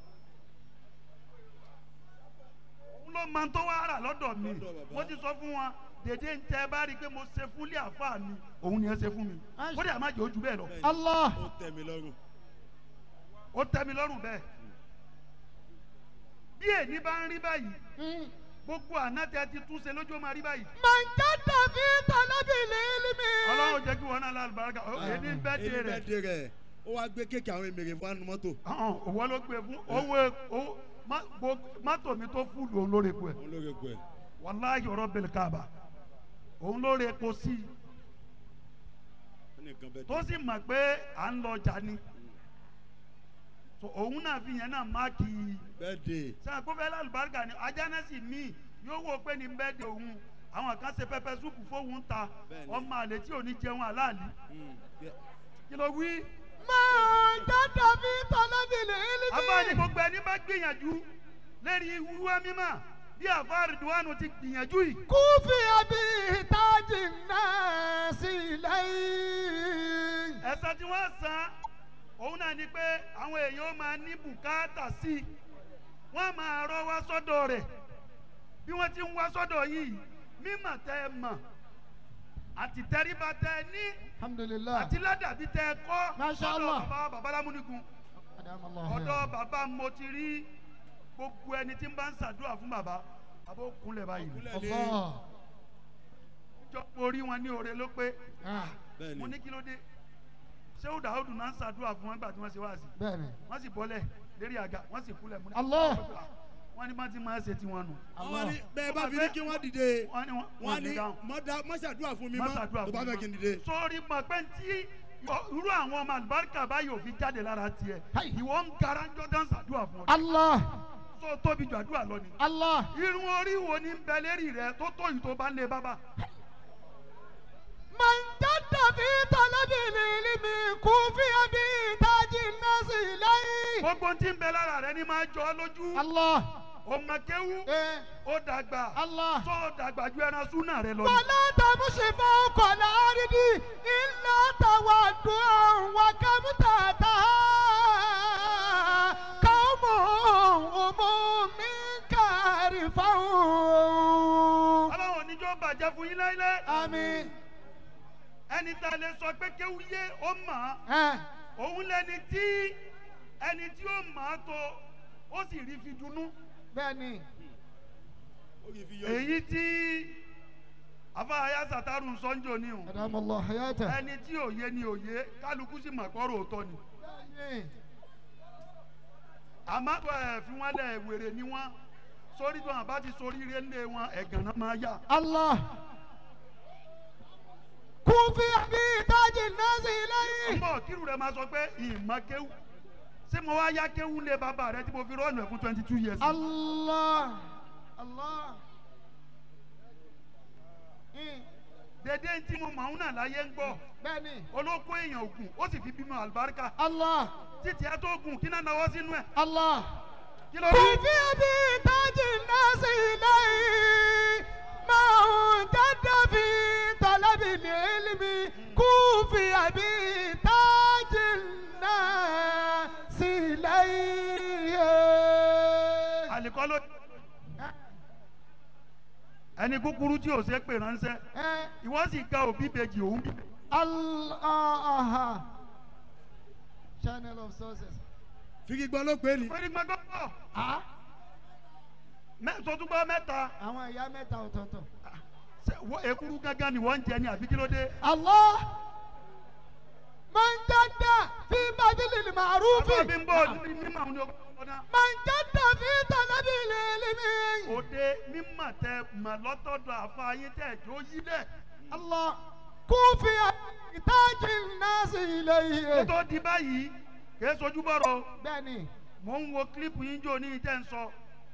òun ló máa ń tó wá rà lọ́dọ̀ mi Lọ́dọ̀ bàbá. mo ti sọ fún wọn dèdè ń tẹ bá rí i pé mo ṣe fúnlé àfa mi òun ni ẹ ṣe fún mi Aṣ- kó dẹ̀ má jẹ́ ojú bẹ́ẹ̀ lọ Bẹ́ẹ̀ni. Allah. Ó tẹ́ mi lọ́rùn. ó tẹ́ mi lọ́rùn bẹ́ẹ̀ bí èyí bá ń rí báyìí Mm. gbogbo àná tẹ ti tún ṣe lójú ó máa rí báyìí Man jadda fi talabil ilmi. ọlọ́run jẹ́ kí wọn náà lálùbáràkà ó èyí ní bẹ́ẹ̀ Èyí dé rẹ̀ bẹ́ẹ̀ dé rẹ̀. Ó wá gbé kéèkì àwọn èmèrè fún àánú mọ́tò. ọ̀hún, òwò ló gbé fún owó owó má- gbo- mọ́tò mi tó fúlù òun lórí epo ẹ̀ Òun ló rẹ̀ pẹ̀. wàláhì ọ̀rọ̀ bẹ̀rẹ̀ káàbà òun lórí epo sí i Ó ní nǹkan bẹ́ẹ̀ tó dé. sì mọ̀ pé à ń lọ ọjà ni So, òun náà fi yẹn náà máàkì Bẹ́ẹ̀ dé. sẹ́yìn kó fẹ́ lálùbáríkà ni ajánẹ́sì míì yóò wò pé ní bẹ́ẹ̀ de òun àwọn kan ṣe pẹpẹ súpù fóun ta Bẹ́ẹ̀ni. ọmọ àlè tí ò ní jẹun aláàlí Mm. Bẹ́ẹ̀- kí ló wí. Man jadda fi talabil ilmi. abáni gbogbo ẹni bá gbìyànjú lérí wíwá mímọ́ bí àfáàrí duwánu ti gbìyànjú yìí. Kúfì àbí tájì náà sí lẹ́yìn. ẹ̀sán tí wọ́n san òun náà ni pé àwọn èèyàn ó máa ní bùkátà sí i wọ́n máa rọ́ wá sọ́dọ̀ rẹ̀ bí wọ́n ti ń wá sọ́dọ̀ yìí mímọ̀ tẹ́ ẹ mọ̀ àti tẹríba tẹ́ ẹ ní Alhamdulillah. àti ládàbí tẹ́ ẹ kọ́ Masha sọ́dọ̀ Allah. bàbá babalámúnigun ọ̀dọ̀ bàbá mo ti rí gbogbo ẹni tí ń bá ń ṣàdúrà fún bàbá bàbá ó kúnlẹ̀ báyìí Allah. jọ orí wọn ní oore ló pé Ah, mo ní kí ló dé ṣé ó dàódù náà ń ṣàdúrà fún wọn nígbà tí wọ́n ṣe wá sí Bẹ́ẹ̀ni. wọ́n sì bọ́lẹ̀ lérí àga wọ́n sì kúnlẹ̀ mú ní. Allah. wọ́n ní bá ti máa ṣe tiwọn nù. àwọn ni bẹ́ẹ̀ bá fi ní kí wọ́n dìde wọ́n ní wọ́n wọ́n ní ní dáhùn. má ṣàdúrà fún mi má mọ́ ṣàdúrà tó bá fún mi fẹ́ kí n mọ́. dìde. sórí mọ̀ pé tí irú àwọn ọmọ àlùbáríkà báyìí ò fi jáde lára tiẹ̀ Hai. ìwọ ń gara ń jọ́dán ṣàdúrà fún ọ. Allah. tó tóbi jù àdúrà lọ ni. Allah. irun orí wo ni ń bẹ lérí rẹ tó tó yìí tó bá ń lé bábà. من جد في طلب العلم كوفي بتاج الناس إليه gbogbo tí ń bẹ lára rẹ ni máa jọ ọ lójú. الله ọmọ kéwú إيه ó dàgbà الله tó dàgbà ju ẹran súnà rẹ lọ. ni. ولا تمشي فوق الأرض إلا تودعا وكم تاتها قوم هم منك عرفون ọlọ́run oníjọ́ bàjẹ́ fún yín láíláí. آمين ẹni tá a lè sọ pé kéwú yé ó mọ̀ ọ́. ها òun lẹni tí ẹni tí ó mọ̀ ọ́ tó ó sì rí fi dunú. بني ó kì í fi yọ èyí tí afáyà sàtàrù sọ́njò ní o. أدام الله حياته ẹni tí òye ni òye kálukú sì mọ̀ kọ́rọ̀ òótọ́ ni. بني àmọ́ ẹ̀ fi wọ́n lẹ̀ wèrè ni wọ́n sórí tó hàn bá ti sórí ire ńlẹ̀ wọn ẹ̀gàn náà máa yá. الله كوفي بتاج الناس إليه ọmọ kírù rẹ máa sọ pé ìmọ̀ kéwù ṣé mo wá yá kéwù lé bàbá rẹ tí mo fi rọ́ọ̀nù ẹ̀ fún twenty two years. الله الله إيه. dédé tí mo mọ̀ ọ́n náà láyé ń gbọ́ بني olóko èèyàn ògùn ó sì fi bímọ àlùbáríkà الله títí ẹ tó gùn kí náà náwó sínú ẹ̀ الله kí ló rí. كوفي بتاج الناس إليه ما جد في طلب العلم كوفي بتاج الناس إليه àlìkọ́ ló ẹni kúkúrú tí ò ṣe é pè ránṣẹ́ Eh, ìwọ sì ga òbí bèjì òun bí. Allah channel of sources. figi gbọ́ ló pé ni. pé ní gbọ́dọ̀ pọ̀ Ah, sọtúgbọ́ mẹ́ta àwọn ìyá mẹ́ta ọ̀tọ̀ọ̀tọ̀. ṣe wọ- èkúrú gángan ni wọ́n ń jẹ ní àbí kí ló dé. Allah man jadda fi badilil bàbá ma'rufi mi ń bọ̀ ní mímọ̀ àwọn ọ̀dọ́ man jadda fi talabil ilmi. òde mímọ̀ tẹ mọ̀ lọ́tọ̀dọ̀ àfààyè tẹ̀ jó yí dẹ̀. Allah kufi tajil nasi kó ilayhi. tó di báyìí kìí sojú bọ̀rọ̀ o. Bẹ́ẹ̀ni, mò ń wo kílípù yín jò ní ìtẹ́ ń sọ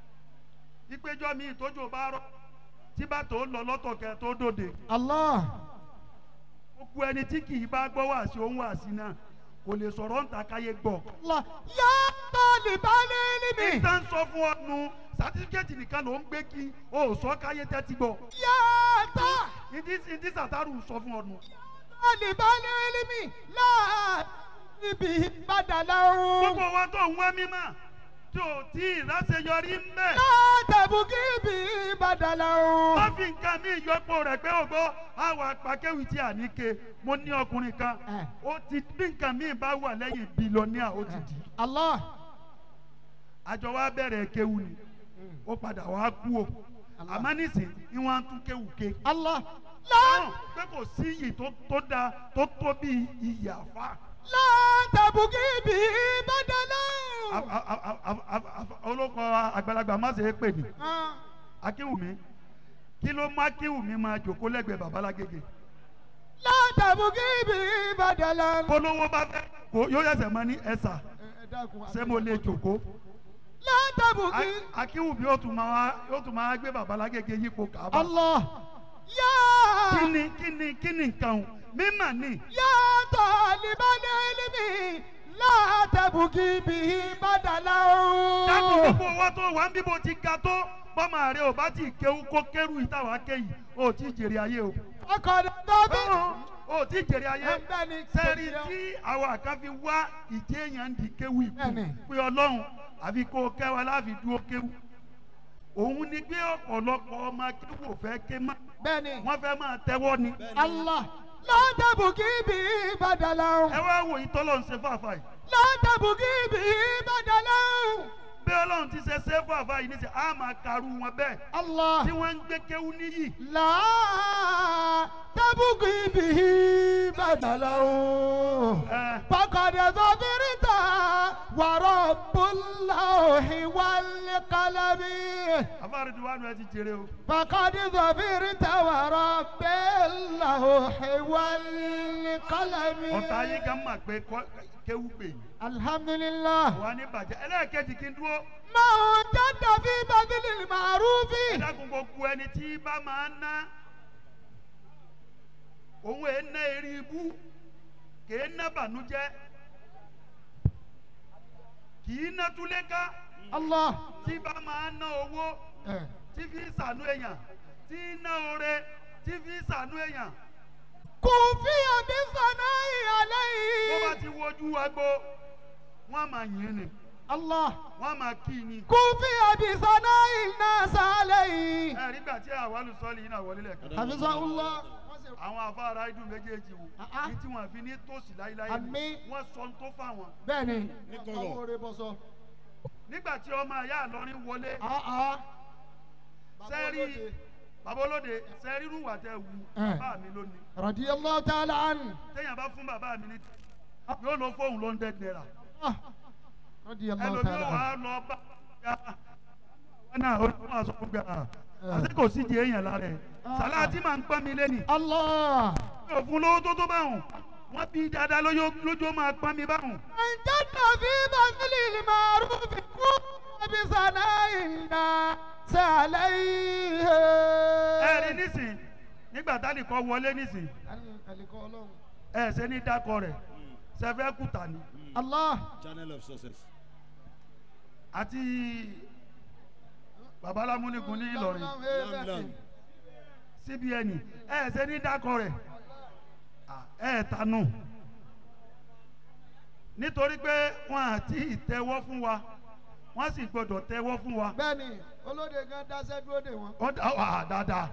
ìpéjọ mi ìtójò bá rọ tí bá tó lọ lọ́tọ̀ kẹ tó dòde Allah gbogbo ẹni tí kì í bá gbọ́ wá sí òun wá sí náà kò lè sọ̀rọ̀ ń ta káyé gbọ́. Allah ya talibal ilmi. ìta ń sọ fún ọ nu sátífíkẹ́tì nìkan ló ń gbé kí o ò sọ káyé tẹ́tí gbọ́. Ya ta. ìdí ìdí sàtàrù sọ fún ọ nu. طالبان علمي لا به بدلا gbogbo wa tó ń wá mímọ́ tí ò tí ì láṣeyọrí ń bẹ̀. لا تبغي به بدلا má fi nǹkan mi ìyọpọ̀ rẹ̀ pé ògbó àwọn apàkéwì tí a ní ke mo ní ọkùnrin kan Eh. ó ti bí nǹkan mi bá wà lẹ́yìn bílíọ̀nìà ó ti di الله àjọ wa bẹ̀rẹ̀ kéwù ni ó padà wá kú o Allah. àmọ́ nísìn ni wọ́n á tún kéwù ké الله dáhùn لا pé kò sí iyì tó tó da tó tó bí iyì àfa لا تبغي به بدلا A- a- a- a- a- a- olóko àgbàlagbà má ṣe é pè ní آه. akíwùmí kí ló má kíwùmí máa jòkó lẹ́gbẹ̀ẹ́ babalágége لا تبغي به بدلا kólówó bá fẹ́ kó yóò yẹsẹ̀ mọ́ ní ẹ̀sà ṣé mo lè jòkó. لا تبغي akíwùbí yóò tún máa yóò tún máa gbé babalágége yípo kàába. الله يا kíni kíni kíni nǹkan o mímà ni يا طالب العلم لا تبغي به بدلا dákun gbogbo owó tó wà ń bíbo ti ga tó bọ́mọ rẹ ò bá ti kéwu kó kérù ìtawà kéyì ó ti jèrè ayé o. ọkọ̀ dọ́bí. ó ti jèrè ayé ẹgbẹ́ ni sẹ́ẹ̀rì tí àwọn àkànfi wá ìjẹ́ èèyàn ń di kéwu ìkú Bẹ́ẹ̀ni. pé ọlọ́run àfi kó o kẹ́ wa láfi dúró kéwu. òun ni pé ọ̀pọ̀lọpọ̀ ọmọ kéwu ò fẹ́ ké mọ́ bẹ́ẹ̀ni wọ́n fẹ́ máa tẹ́wọ́ ni. allah lọ́dẹ̀bù kí bí badala ẹ wá wo ìtọ́lọ̀ ń ṣe fàáfàá yìí لا تبغي به بدلا bí ọlọ́run ti ṣe ṣe fún àfa yìí níṣẹ́ á máa karú wọn bẹ́ẹ̀ الله tí wọ́n ń gbé kéwú níyì لا تبغي به بدلا ẹ فقد ظفرت ورب اللوح والقلم afárí wa nù ẹ ti jèrè o فقد ظفرت ورب اللوح والقلم ọ̀tá yín kan mà pé kọ́- kéwú pè yín الحمد لله wà ní bàjẹ́ ẹlẹ́ẹ̀kejì kí n dúró ما وجدت في بذل المعروف ẹ dákun gbogbo ẹni tí bá máa ná òun ẹ̀ ná eré ibú kèé ná bànújẹ́ kìí ná túléká الله tí bá máa ná owó Eh. tí fi sànú èèyàn tí ná oore tí fi sànú èèyàn كوفي بالثناء bó bá عليه ti wojú agbo wọn máa yìn ni الله wọn máa kí ni. كوفي بثناء الناس عليه ẹ rí gbà tí àwọn olùsọ́ọ̀lì yìí náà wọlé lẹ́ẹ̀kan. حفظه الله àwọn afárá idun méjèèjì wò Ah, ah. ní tí wọn fi ní tòsí láíláí Àmín. wọn sọ ń tó fáwọn. بني Ní kọ̀rọ̀. بصو nígbà tí ọmọ ìyá àlọrin wọlé اه اه sẹ́rí bàbá olóde sẹ́rí rúwà tẹ wù Eh. bàbá mi lónìí رضي الله تعالى عنه téèyàn bá fún bàbá mi ní yóò lọ fóun ló ń dẹ́ náírà آه. رضي الله ẹlòmíì تعالى wà عنه á lọ bá ya wọn náà ó máa sọ fún gbà àti kò sí di èèyàn lára ẹ sàláàtì máa ń pọ́n mi lẹ́nìí الله yóò fún lówó tó tó báwọn wọn bí dáadáa lójó lójó máa pọ́n mi báwọn. من جد في بذل المعروف كوفي بثناء الناس عليه ẹ rí nísìn nígbà tá nìkan wọlé nísìn ẹ ṣe ní dákọ rẹ sẹfẹ kùtà ni الله Channel of success. àti babalámúnigun ní Ìlọrin Lam lam. cbn ẹ ṣe ní dákọ rẹ ẹ tanú nítorí pé wọn àti ìtẹ́wọ́ fún wa wọn sì gbọ́dọ̀ tẹ́wọ́ fún wa bẹ́ẹ̀ni olóde gan dáṣẹ́ dúró dè wọ́n wọn dá wà dáadáa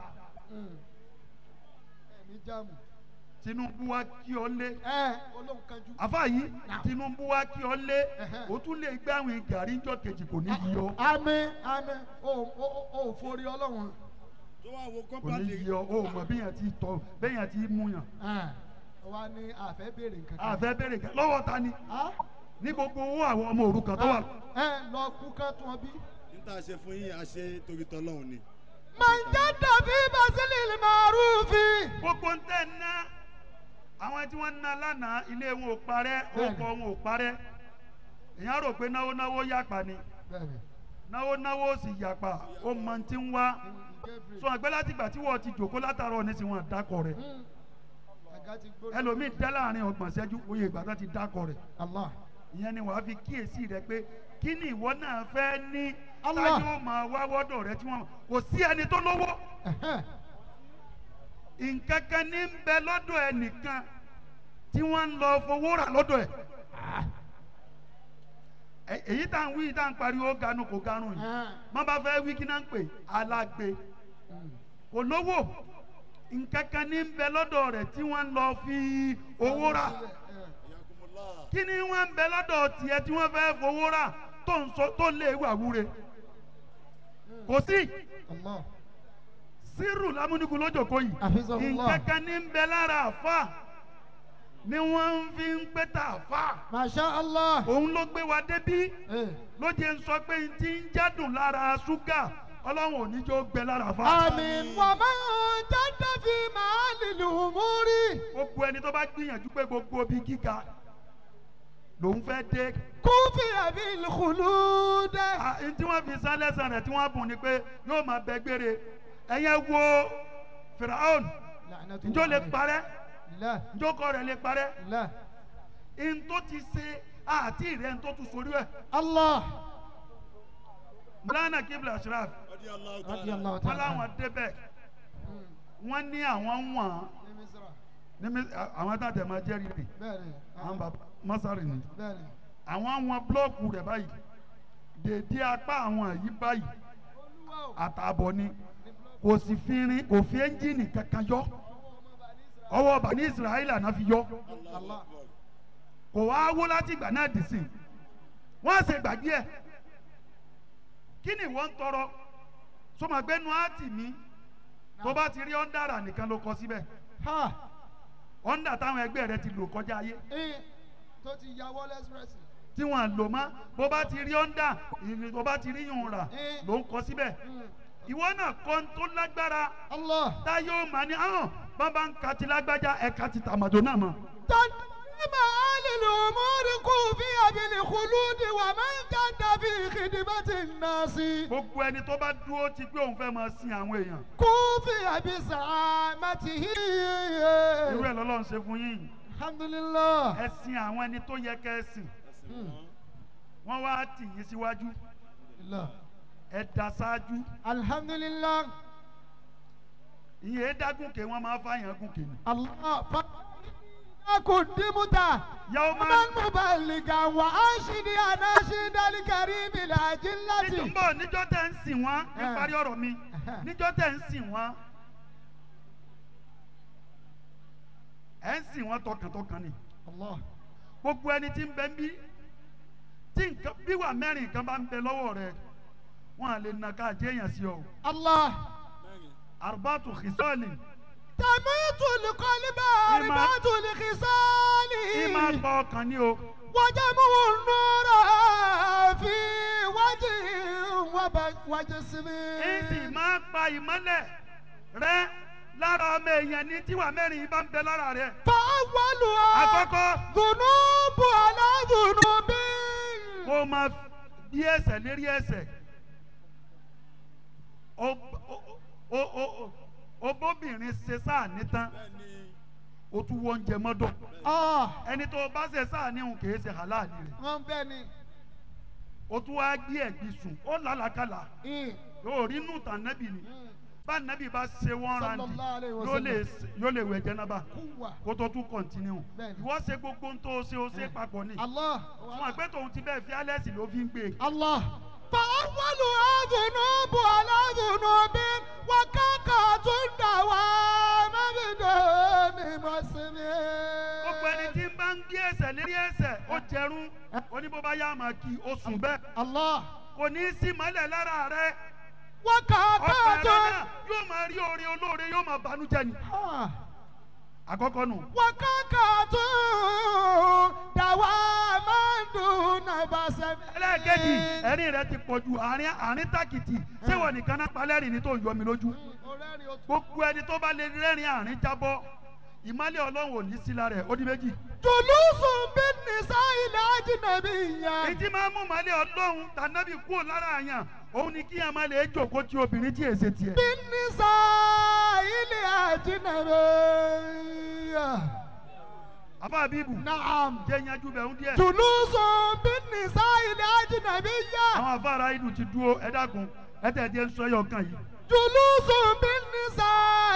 ẹ̀mí jáàmù Tinubu wa kí ọ lé ẹ olóhùn kanjú. àfa yìí Tinubu wa kí ọ lé o tún lè gbé àwọn gàrí ńjọ́ kejì kò ní yí ọ àmì àmì o o o ò forí ọlọ́run Tó wá wo kò ní kọ́pàdé. yí ọ o mọ bẹ́yàn ti tọ bẹ́yàn ti mú yàn wa ni àfẹ́ béèrè nǹkan kan. àfẹ́ bẹ̀rẹ̀ kẹ́ lọ́wọ́ ta ni Ah? ní gbogbo owó àwọn ọmọ òrukàn tó wà ẹ lọ kú ká tún ọ bí. Níta ṣe fún yín, a ṣe torí tọ́lọ́run ni. màjẹ́dà bí basili màrúfi. gbogbo ń tẹ̀ ná àwọn tí wọ́n ná lánàá ilé wọn ò parẹ́ Bẹ́ẹ̀ni. orúkọ wọn ò parẹ́ èèyàn rò pé náwó náwó yàpá ni bẹ́ẹ̀ni náwó náwó sì yàpá ó mọ ti ń wá sọ àgbẹ̀ láti ìgbà tí wọ́n ti jòkó látàárọ̀ ní sí wọn dákọ̀ rẹ̀ àga ti gbórí. ẹlòmíì dá láàrin ọgbọ̀n ṣẹ́jú oyè ìgbà tó ti dákọ̀ rẹ̀ Allah. ìyẹn ni wàá fi kíyèsí rẹ pé kí ni ìwọ náà fẹ́ ní Allah. táyé ó máa wá wọ́dọ̀ rẹ tí wọ́n kò sí ẹni tó lówó Ẹ̀hẹ́n. nǹkan kan ní ń bẹ lọ́dọ̀ ẹnìkan tí wọ́n ń lọ fowó rà lọ́dọ̀ ẹ̀ Ẹ- èyí tá à ń wí tá à ń pariwo ganu kò ganu yìí Ẹ̀hẹ́n. má bá fẹ́ wí kí náà ń pè alágbe kò lówó nǹkan kan ní ń bẹ lọ́dọ̀ rẹ̀ tí wọ́n ń lọ fi owó rà Yakumullah. kí ni wọ́n ń bẹ lọ́dọ̀ tiẹ̀ tí wọ́n fẹ́ fowó rà tó ń sọ tó lé wà wúre kò sí Allah. sírù lámúnigun lójoko yìí Hafizahullah. nǹkan kan ní ń bẹ lára àfa ni wọ́n fi ń pẹ́ tà àfa Masha Allah. òun ló gbé wa débí Eh. ló jẹ́ ń sọ pé n ti ń jádùn lára ṣúgà ọlọ́run ò ní jọ gbẹ lára àfa. Àmín. Wà máa ń jáde fi máa lílu múrí. gbogbo ẹni tó bá gbìyànjú pé gbogbo ibi gíga lòun fẹ́ dé Kúfì àbí ìlúkulú dẹ́. Ah, n tí wọ́n fi sá lẹ́sàn rẹ̀ tí wọ́n bùn ni pé yóò máa bẹ gbére ẹ̀yẹ wo firaun njó lè parẹ́ Ilẹ̀. njó kọ́ rẹ̀ lè parẹ́ Ilẹ̀. n tó ti ṣe àti rẹ̀ n tó tún sórí ẹ̀ Allah. mulana kibla ashraf Radiyallahu Radi ta'ala. Allah wọn ta'ala. láwọn débẹ̀ wọ́n ní àwọn wọ̀n ní mi- àwọn tá a tẹ̀ máa jẹ́rìí rè Bẹ́ẹ̀ni. àwọn bàbá mọ́sárì ni Bẹ́ẹ̀ni. àwọn wọn búlọ́ọ̀kù rẹ̀ báyìí dèdé apá àwọn yìí báyìí àtààbọ̀ ni kò sì fi rin kò fi ẹ́ńjìnì kankan yọ ọwọ́ bani israẹli àná fi yọ Allahu Akbar. kò wá wó láti ìgbà náà dì sí i wọ́n á ṣe gbàgbé ẹ̀ kí ni ìwọ ń tọrọ sọmọgbẹ́nu áàtì mi tó bá ti rí ọ́ndàrà nìkan ló kọ síbẹ̀ ha ọ́ndà táwọn ẹgbẹ́ rẹ ti lò kọjá ayé ẹ tó ti ya wọlé express tí wọ́n lò mọ́ bó bá ti rí ọ́ndà ìrìn tó bá ti rí yùn rà ló ń kọ síbẹ̀ ìwọ náà kọ́ ń tó lágbára allah tá yóò máa ní ahọ́n bàbá ń ka ti lágbájá ẹ̀ka ti tàmàdó náà mọ́. تنعم آل الأمور كوفي بالخلود ومن جد في خدمة الناس gbogbo ẹni tó bá dúró ti pé òun fẹ́ máa sin àwọn èèyàn كوفي بزعامته irú ẹ̀ lọ́lọ́run ṣe fún yín الحمد لله ẹ sin àwọn ẹni tó yẹ kẹ́ ẹ sìn wọ́n wá tì yín síwájú الله ẹ dá ṣáájú الحمد لله ìyẹn dágùnkè wọ́n máa fàyàn gùnkè ni. الله ف- قدمت yàwó máa من مبلغا وأنشد أناشد الكريم níjọ́ ń الأجلة bọ̀ níjọ́ tẹ̀ ń sìn wọ́n ní Eh. parí ọ̀rọ̀ mi níjọ́ tẹ̀ ń sìn wọ́n ẹ̀ ń sìn wọ́n tọkàntọkàn ni الله gbogbo ẹni tí ń bẹ ń bí tí nǹkan bí wà mẹ́rin nǹkan bá ń bẹ lọ́wọ́ rẹ wọn à lè nà ká jẹ́ èèyàn sí ọ الله arbatu khisali تميت القلب إما- أربعة الخصال ìmọ̀ pa ọkàn ni o وجمع النور في وجه وب- وجسم ìsì máa pa ìmọ́lẹ̀ rẹ lára ọmọ èèyàn ní tíwà mẹ́rin yìí bá ń bẹ lára rẹ فأولها àkọ́kọ́ ذنوب على ذنوب kó o máa bí ẹsẹ̀ lérí ẹsẹ̀ o o o o o o bóbìnrin ṣe sáà nítán o tún wọ oúnjẹ mọ́dọ̀ آه ẹni tó o bá ṣe sáà níhun kì í ṣe halali rẹ̀ wọ́n bẹ́ẹ̀ ni o tún wá gbé ẹ̀gbin sùn ó làlàkàlà ì yóò rí nù tàn nẹ́bì ni bá nẹ́bì bá ṣe wọ́n randi Sallallahu alaihi yóò lè wasallam. yóò lè wẹ̀ jẹ́nàbà kúwà kó tó tún kọ̀ntínú Bẹ́ẹ̀ni. ìwọ ṣe gbogbo ń tó o ṣe o ṣe papọ̀ ni Allah fún àgbẹ̀ tóun ti bẹ́ẹ̀ fi álẹ́sì ló fi ń gbé e. Allah فأولها ذنوب على ذنوب وكاكة دوام بدون مسلم gbogbo ẹni tí ń bá ń gbé ẹsẹ̀ lérí ẹsẹ̀ ó jẹrún ó ní bó bá yá máa kí o sùn bẹ́ẹ̀ Allah kò ní í sí mọ́lẹ̀ lára rẹ ọkàn rẹ وكاكة náà yóò máa rí oore olóore yóò máa banújẹ́ ni آه. àkọ́kọ́ nù. وكاكة دوام دون مسلم ẹlẹ́ẹ̀kejì ẹ̀rín rẹ ti pọ̀ ju àárín àárín tàkìtì ṣé wọ́n nìkan náà palẹ́rìn ní tó ń yọ mi lójú gbogbo ẹni tó bá lè rẹ́rìn àárín jábọ́ ìmọ̀lẹ̀ ọlọ́run ò ní sí lára ẹ̀ ó di méjì. جلوس بالنساء الأجنبية èyí tí máa ń mú ìmọ̀lẹ̀ ọlọ́run tànàbí kúrò lára àyàn òun ni kí ẹ máa lè jókòó ti obìnrin tí èsè tiẹ̀. بالنساء الأجنبية àbá bíbù نعم jẹ́ yanjú bẹ̀ ń díẹ̀. جلوس بالنساء الأجنبية àwọn afárá ìlú ti dúró ẹ dákun ẹ tẹ̀ díẹ̀ ń sọ ẹyọ kan yìí. جلوس بالنساء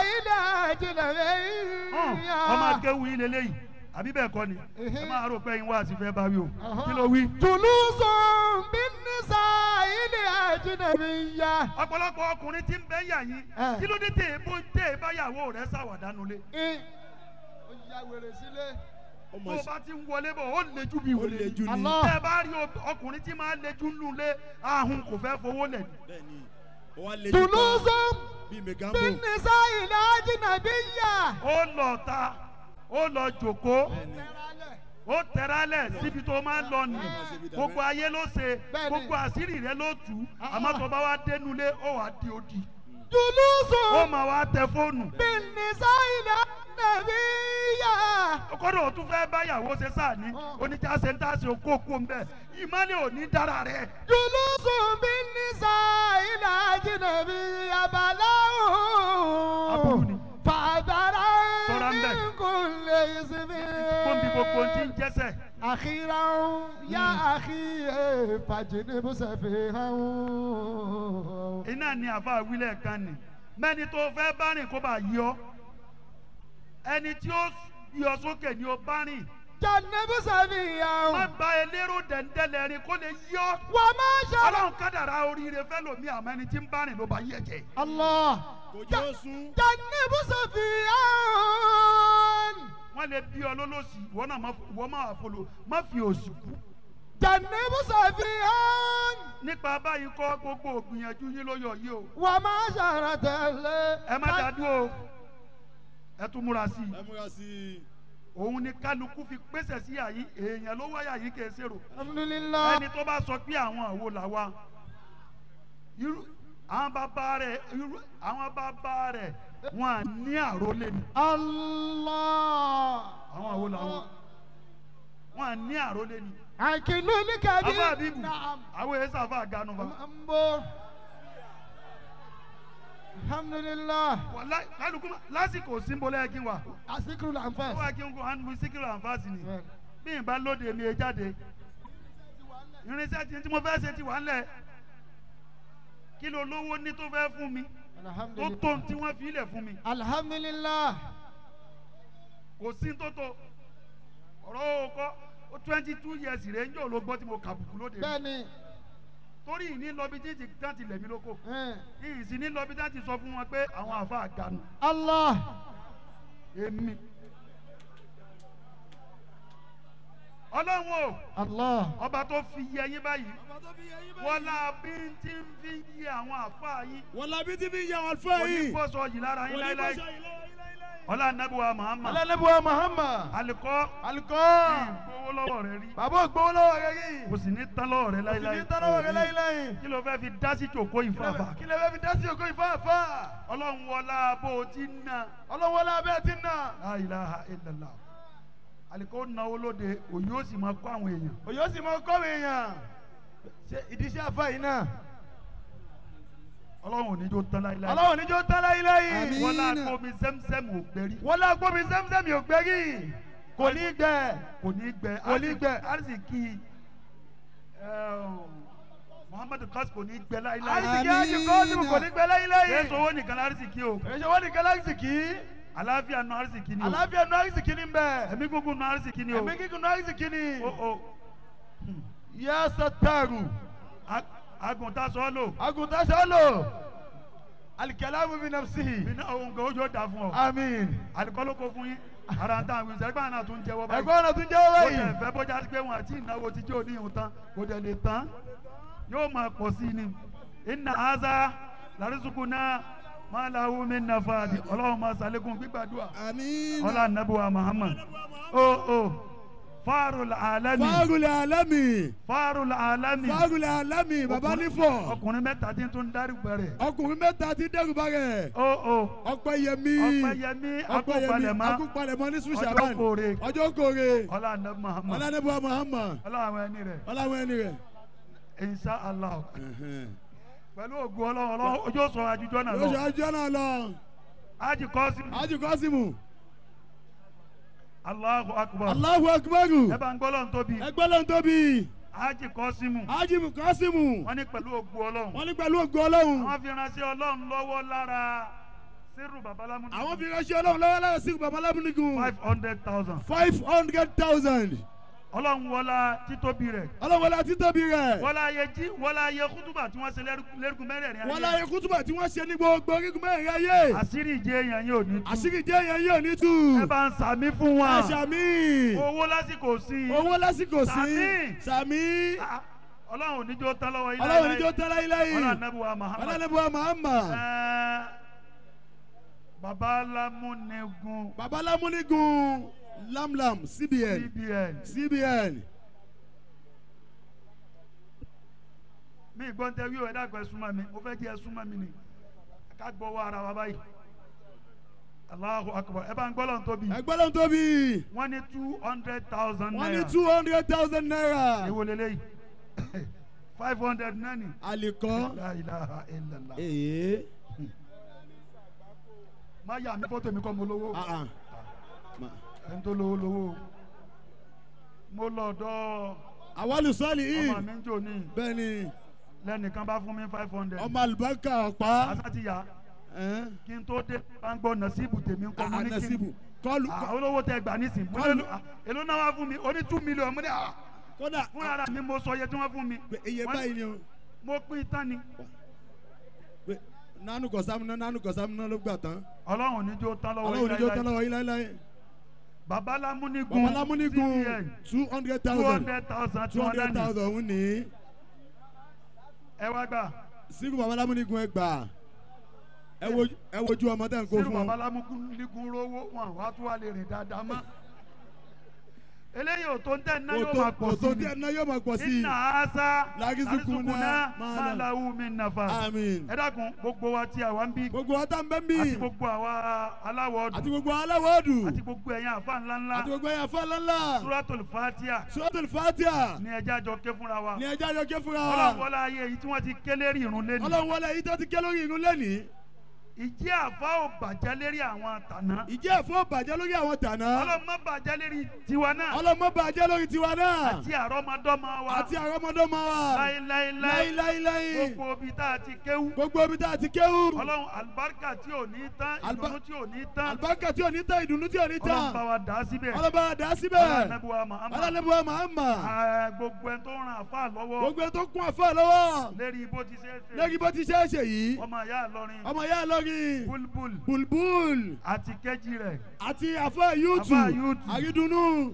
hàn ọmọ الأجنبية akéwù yín lélẹ́yìí àbí bẹ́ẹ̀ kọ́ ni ẹ máa rò pé yín wá àti fẹ́ bá wí o Aha. kí ló wí. جلوس بالنساء الأجنبية ọ̀pọ̀lọpọ̀ ọkùnrin tí ń bẹ́ yà yín Eh. kí ló dé tẹ̀ bó tẹ̀ báyàwó rẹ̀ ṣàwàdánù lé. إيه. ó ya wèrè sílé. tó o bá ti ń wọlé bọ̀ ó lejú bí ó wèrè. le jù ní. Allah. tẹ́ ẹ bá rí ob- ọkùnrin tí máa lejú nù lé ahun kò fẹ́ fowó lẹ̀ ní. bẹ́ẹ̀ni ó wá le jù جلوس tán bíi megambo. بالنساء الأجنبية ó lọ ta ó lọ jòkó bẹ́ẹ̀ni ó tẹ̀rálẹ̀ síbi tó máa ń lọ nì gbogbo ayé ló ṣe Bẹ́ẹ̀ni. gbogbo àṣírí rẹ ló tù ú àmọ́ tó bá wá dénú lé ó wàá di odi جلوس ó máa wá tẹ fóònù بالنساء الأجنبية kọ́dọ̀ ó tún fẹ́ báyàwó ṣe sáàní oníjàṣe ń tàṣe okó okó ń bẹ̀ ìmọ̀lẹ̀ ò ní dára rẹ̀ جلوس بالنساء الأجنبية Aburú ni. بلاء فعذرا Sọ́ra ń bẹ̀. من كل اسم gbòǹbì gbogbo ti ń jẹ́sẹ̀ أخيرا يا أخي فاجنب سفيها iná ni àfa wílẹ̀ kan nì mẹ́ni tó fẹ́ bá rìn kó bá yọ ẹni tí ó yọ sókè ni ó bá rìn جنب má سفيها gba elérò dẹ̀ndẹ̀lẹ̀ rìn kó lè yọ وما شاء ọlọ́run kádàrá oríire fẹ́ lòmí àmọ́ ẹni tí ń bá rìn ló bá yẹ jẹ. الله kò jẹ́ ó sún. جنب سفيها wọ́n lè bí ọ lólòsì ìwọ náà má ìwọ má wà fọlọ má fi òsì kú. jẹ̀nìbù sàfihàn nípa báyìí kọ́ gbogbo ògbìyànjú yín ló yọ yìí o wà má ṣàrà tẹ̀lé. ẹ má dá dúró o ẹ tún múra sí i ẹ múra sí i. òun ni kálukú fi pèsè sí àyí èèyàn ló wáyà yìí kì í ṣèrò alhamdulilah. ẹni tó bá sọ pé àwọn àwo là wa irú àwọn bàbá rẹ irú àwọn bàbá rẹ wọn à ní àrólé ni allah. àwọn àwo là wọn wọn à ní àrólé ni àkìlú ní kàbí. afa abibu naam. àwọn èyí sàfà ganu fa ń bọ̀. alhamdulilah. wàlá kálukú ma- lásìkò símbólẹ́ yẹ kí n wà asikiru la n ó fẹ́. wà kí n kó hàn mí síkìrì àǹfààsì ni bí n bá lóde mi ẹ jáde irinṣẹ́ tí tí mo fẹ́ ṣe ti wà ńlẹ̀ kí ló lówó ní tó fẹ́ fún mi tó tó tí wọ́n fi ilẹ̀ fún mi alhamdulilah. kò sí tó tó ọ̀rọ̀ òkọ́ ó twenty two years rẹ̀ ń jò ló gbọ́ tí mo kàbùkù lóde mi bẹ́ẹ̀ni. torí ìní lọ́bi tí ti tán ti lẹ̀ mí lóko ẹn. ìyìn sí ní lọ́bi tí ti sọ fún wọn pé àwọn àfa àgànù allah. èmi ọlọ́run o allah. ọba tó fi yẹ yín báyìí wọlá bí n ti ń fi yí àwọn àfa yín wọ́n labi tí fi yà wọ́n fẹ́ yìí. onígbọ́sọ yìí lára yín láíláí ọlá anabiwa muhammad alálẹ́bùwà muhammad alikọ́ alikọ́ ìgbowó lọ́wọ́ rẹ rí bàbá ògbówó lọ́wọ́ rẹ yìí kò sì ní tán lọ́wọ́ rẹ kò sì láíláí ní tánàwọ̀ rẹ láyìláyìn kí ló fẹ́ fi dá sí jòkó ìfàfà kí lè fẹ́ fi dá sí ògo ìfáàfá ọlọ́run wọlá bó o ti ń na ọlọ́wọ́ lábẹ́ ti nà la ilaha illallah alikọ́ náwó lóde òyìn ó sì máa kọ́ àwọn èèyàn òyò sì mọ kọ́wé èèyàn ṣe ìdíṣẹ́ àfa yìí náà ọlọ́run ò ní jó tán láíláí ọlọ́wọ́ níjó tán láyìláyìn Àmín. wọlá kómi sẹ́msẹ́mù ò gbẹ́rí wọ́n lá gbómi sẹ́msẹ́mì ò gbẹ́rì kò ní gbẹ kò ní gbẹ Kò ní gbẹ. arziki muhammadu kas kò ní gbẹ láíláí àrísìkí àjùkọ́ sí kò ní gbẹ láyìláyìn kí owó nìkan arziki o èyí ṣe wọ́n ní kálásìkì àlàáfíà nù arziki ni o àlàáfíà nù àrísìkì ní bẹ́ẹ̀ ẹ̀mí gúngún nù arziki ni o ẹ̀mí kíkùn nù àrísìkì ní o o yẹ sọtaaru ag- àgùntàn sọ́ọ́lò àgùntàn sọ́lò alikẹ́lámù mi nàfsí bínú ohun kan ojú ó dà fún ọ àmín àlùkọ́lù kò fún yín ara ń tàn wíṣẹ́ ẹgbẹ́ àná tún jẹ́wọ́ báyìí ẹ̀gbọ́n náà tún jẹ́ owó ó yìí yẹ fẹ́ bọ́jà pé wọn àti ìnáwó ti jẹ́ òní ìhun tán kò dẹ̀ lè tán yóò máa pọ̀ sí ni iná aza larisuku náà máa láwù mí nàfàdì ọlọ́run máa sàlékún gbígbàdúrà àmín. ọlá nàbùwà muhammad o o fárul alami fagulẹ̀ alami fárul alami fagulẹ̀ alami baba nífọ̀ ọkùnrin mẹ́ta tí ń tún dárí gbẹ̀rẹ̀ ọkùnrin mẹ́ta ti dẹ́rùbà rẹ̀ o o ọpẹ́yẹmí ọpẹ́yẹmí akópalẹ̀mọ́ akúpalẹ̀mọ́ ní ọjọ́ sùsàbàn kóore ọjọ́ kóore ọlá nàbù muhammad ọlànàbọ̀ muhammad ọlá àwọn ẹni rẹ̀ ọlàwọ̀ ẹni rẹ̀. insha allah pẹ̀lú ògùn ọlọ́run ọlọ́run ojú ó sọ àjùjọ náà lóṣù lọ ajọ́ náà lọ ájì kọ́ sí ájì kọ́símù Allahu akbar aláhu akubaru ẹ bá ń gbọ́ lọ́run tóbi ẹgbẹ́ ló ń tóbi ájì kọ́ sí mu ájì kọ́símù wọ́n ní pẹ̀lú ògùn ọlọ́run wọ́n ní pẹ̀lú ògùn ọlọ́run àwọn fi ránṣẹ́ ọlọ́run lọ́wọ́ lára sírù babalámu àwọn fi ránṣẹ́ ọlọ́run lọ́wọ́ lára sí babalábùnìkún five hundred thousand five hundred thousand ọlọ́run wọlá títóbi rẹ̀ ọlọ́wọ́lá títóbi rẹ̀ wọlá ayé jí wọlá ayé kútùbà tí wọ́n ṣe lẹ́rú- lẹ́rùkún mẹ́rẹ̀ẹ̀rin ayé wọ́n láyé kútùbà tí wọ́n ṣe ní gbogbo orígun mẹ́rin ayé àṣírí ìjẹ èèyàn yóò ní tú àṣírí jẹ́ yẹn yóò ní tù ẹ bá ń sàmí fún wọn ẹ̀ṣà mi owó lásìkò sí i owó lásìkò sí Sàmí. sàmí Ah, ọlọ́run oníjó tán lọ́wọ́ yín ọlọ́run láéláé. níjó tẹ́lẹ̀ ilé yìí ọlọ́run anábùwà Muhammad ọlọ́nàbọ̀ mahama Ẹ́ẹ́, baba lamunigun babalámúnigun lamlam cbn cbn cbn mi gbọ́n tẹ wíwọ̀ ẹ̀dá kan súnmọ́ mi mo fẹ́ kí ẹ súnmọ́ mi ni ká gbọ́wọ́ ara wa báyìí Allahu akbar ẹ bá ń gbọ́lọ̀ tóbi ẹgbẹ́ ló ń tóbi wọ́n ní two hundred thousand wọ́n ní naira two hundred thousand naira èwo lélẹ́yìí five hundred nani àlìkọ́ la ilaha illallah èyí má yà mí fọ́tò mi kọ́ mo lówó ah ah Ma- ẹni tó lówó lówó mo lọ ọ̀dọ̀ àwọlù sọ́ọ̀lì yìí ọmọ mi ń jò ní bẹ́ẹ̀ ni lẹ́nìkan bá fún mi five hundred ọmọ àlùbáríkà ọ̀pá àṣà ti yá ẹ́n, kí n tó dé bá ń gbọ́ nasibu tèmi ń kọ́ ah, mo ah, ní kí nasibu n kọlu Ah, olówó tẹ gbà nísìn mo Kọlu- ní, ah, èló náà wá fún mi ó ní two million mo ní à kódà fún ara mi mo sọ iye tí wọ́n fún mi pé iye Wọ́n- báyìí ni o mo pín tán ni pé nánú kọ̀sámù náà nánú kọ̀sámù náà ló gbà tán ọlọ́run níjó tán lọ́wọ́ ọlọ́run níjó tán láíláí. lọ́wọ́ yín láéláé babalámúnigun babalámúnigun cbn two hundred two thousand hundred thousand two hundred thousand òun ní ẹ wá gbà síkù babalámúnigun ẹgbà ẹ wo ẹ wojú ọmọ tẹ̀ ń kó sírù fún ọ. babalámúnigun rówó wọn wá tún wá lè rìn dáadáa mọ́ eléyìí ò tó ń tẹ̀ ná yóò Òtó- máa pọ̀ òtó sí díẹ̀ náà yóò máa pọ̀ ni sí i. iná àásá Lágísùkúná máa máa là. láwù mí nàfà Àmín. ẹ dákun gbogbo wa tí àwa ń bí gbogbo wa tá n bẹ́ ń bì àti gbogbo àwa aláwọ̀ àti ọdún gbogbo aláwọ̀ ọdún àti gbogbo ẹ̀yin àfa ńlá ńlá àti gbogbo ẹ̀yà fọlọ́lá suratul fatia suratul fatia ní ẹjẹ́ àjọ ké fúnra wa ní ẹja yọ ké fúnra wa ọlọ́run wọlé ayé yìí tí wọ́n ti ké lérí irun lẹ́nu ọlọ́run wọlé yìí tó ti ké lórí irun lẹ́nìí ìjẹ́ àfa ò bàjẹ́ lérí àwọn tàná ìjẹ́ ẹ̀fọ́ bàjẹ́ lórí àwọn tànà ọlọ́run má bàjẹ́ lérí tiwa náà ọlọ́mọ bàjẹ́ lórí tiwa náà àti àrọ́mọdọ́mọ wa àti àrọ́mọdọ́mọ wa láíláíláí láíláíláí gbogbo ibi tá a ti kéwú gbogbo ibi tá a ti kéwú ọlọ́run àlùbáríkà tí ò ní tán Alba- ìdùnnú tí ò ní tán àlùbáríkà tí ò ní tán ìdùnnú tí ò ní ọlọ́run bá tán wa dà á síbẹ̀ ọlọ́ba dà síbẹ̀ ọlọ́run Muhammad ọlọ́lẹ́bùwà mahama Ah, gbogbo ẹni tó ń ran àfa lọ́wọ́ gbogbo ẹ̀ tó kún àfọ́ lọ́wọ́ lérí bó ti ṣe é ṣe lẹ́yìn bó ti ṣe é ṣe yìí ọmọ ìyá Ìlọrin ọmọ yá lórí bulbul bulbul àti kejì rẹ̀ àti àfọ́ yúùtù Àfáà Yúùtù. àrídùnnú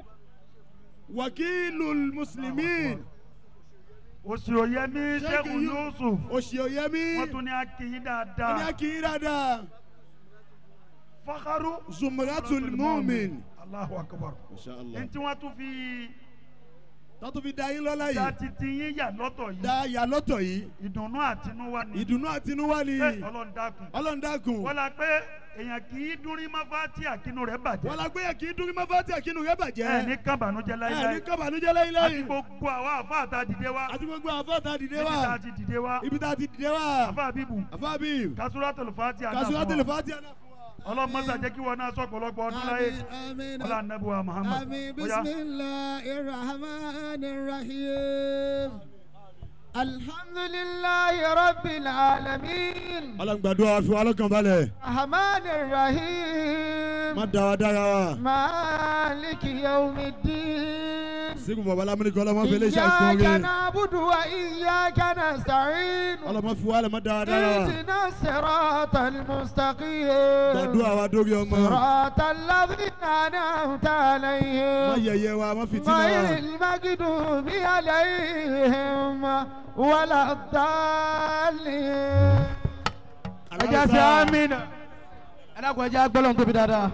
wàkìlù mùsùlùmí òṣìòyẹmí Sheikh sẹ́kù Yu- yusuf òṣì òyẹmí wọ́n tún ní akínyín ní dáadáa akínyìn dáadáa fakaru zumratul mumin. Allahu akbar ní tí wọ́n tún fi tọ́tù fi da yín lọ́la dá yìí titi yín yà lọ́tọ̀ yìí da yà lọ́tọ̀ yìí ìdùnnú àtinúwá ni ìdùnnú àtinúwá ni Ẹ, Ọlọ́run dákun ọlọ́run dákun wọ́n la pé èèyàn kì í dúnrín máfá tí àkínú rẹ̀ wọn bàjẹ́ la gbé yẹ kí dúrí má fàtí àkínú rẹ bàjẹ́ ẹ ní kábànújẹ́ ẹ ní láíláí kábàánújẹ́ láyé àti láyé gbogbo àwa àfa àta dìde wa àti gbogbo àfọ́ tá a dìde níbi wá tá a ti dìde wa ibi tá a ti dìde wá àfa bíbù àfọ́ bí kasuratul fati kásúwá tẹlẹ fàtí àná. ọlọ́mọsà jẹ́ kí wọn náà sọ pọ̀lọpọ̀ ọdún láyé آمين ọlá anabuwa muhammad آمين Ó yá. بسم الله الرحمن الرحيم الحمد لله رب العالمين ọlọ́run gbàdúrà fi wá lọ́kàn balẹ̀ الرحمن الرحيم má da wa dára wa مالك يوم الدين sígun bàbá lámúni kan ọlọ́mọ fi léṣe àìkún إياك rẹ نعبد وإياك نستعين ọlọ́mọ fi wá lẹ̀ má da wa dára wa اهدنا الصراط المستقيم gbàdúrà wa dórí ọmọ صراط الذين أنعمت má عليهم yẹyẹ wa má fìtínà غير wa المغضوب عليهم ولا الضالين ẹjẹ sí amina ẹ dákun ẹjẹ agbọ́lọ̀ tóbi dáadáa.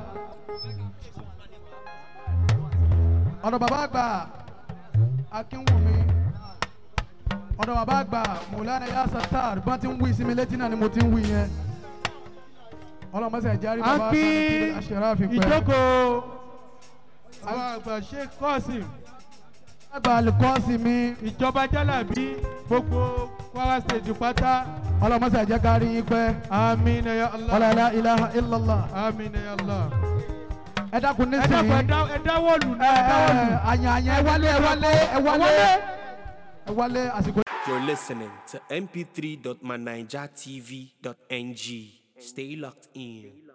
ọ̀dọ̀ bàbá àgbà akínwùmí ọ̀dọ̀ bàbá àgbà mùlánà yà sàtàr bá ti ń wí sí mi létí náà ni mo ti ń wí yẹn ọlọ́mọsẹ̀ járí bàbá àgbà ní kí aṣèrà fi pẹ́. ìjókòó àwọn àgbà sheikh kọ́sìm àgbà alukọ́sì mi ìjọba jálàbí gbogbo kwara state pátá ọlọ́mọsẹ̀ jẹ́ ká rí yín pẹ́ àmín ya allah ọlọ́lá ilaha illallah àmín ya allah. ẹ dákun ẹ dàpọ̀ nísìnyí. ẹ dáwọ́ lù ní ẹ dáwọ́ lù. àyàn àyàn ẹ wálé ẹ wálé ẹ wálé ẹ wálé àsìkò. You're listening to mp3.manijatv.ng. Stay locked in.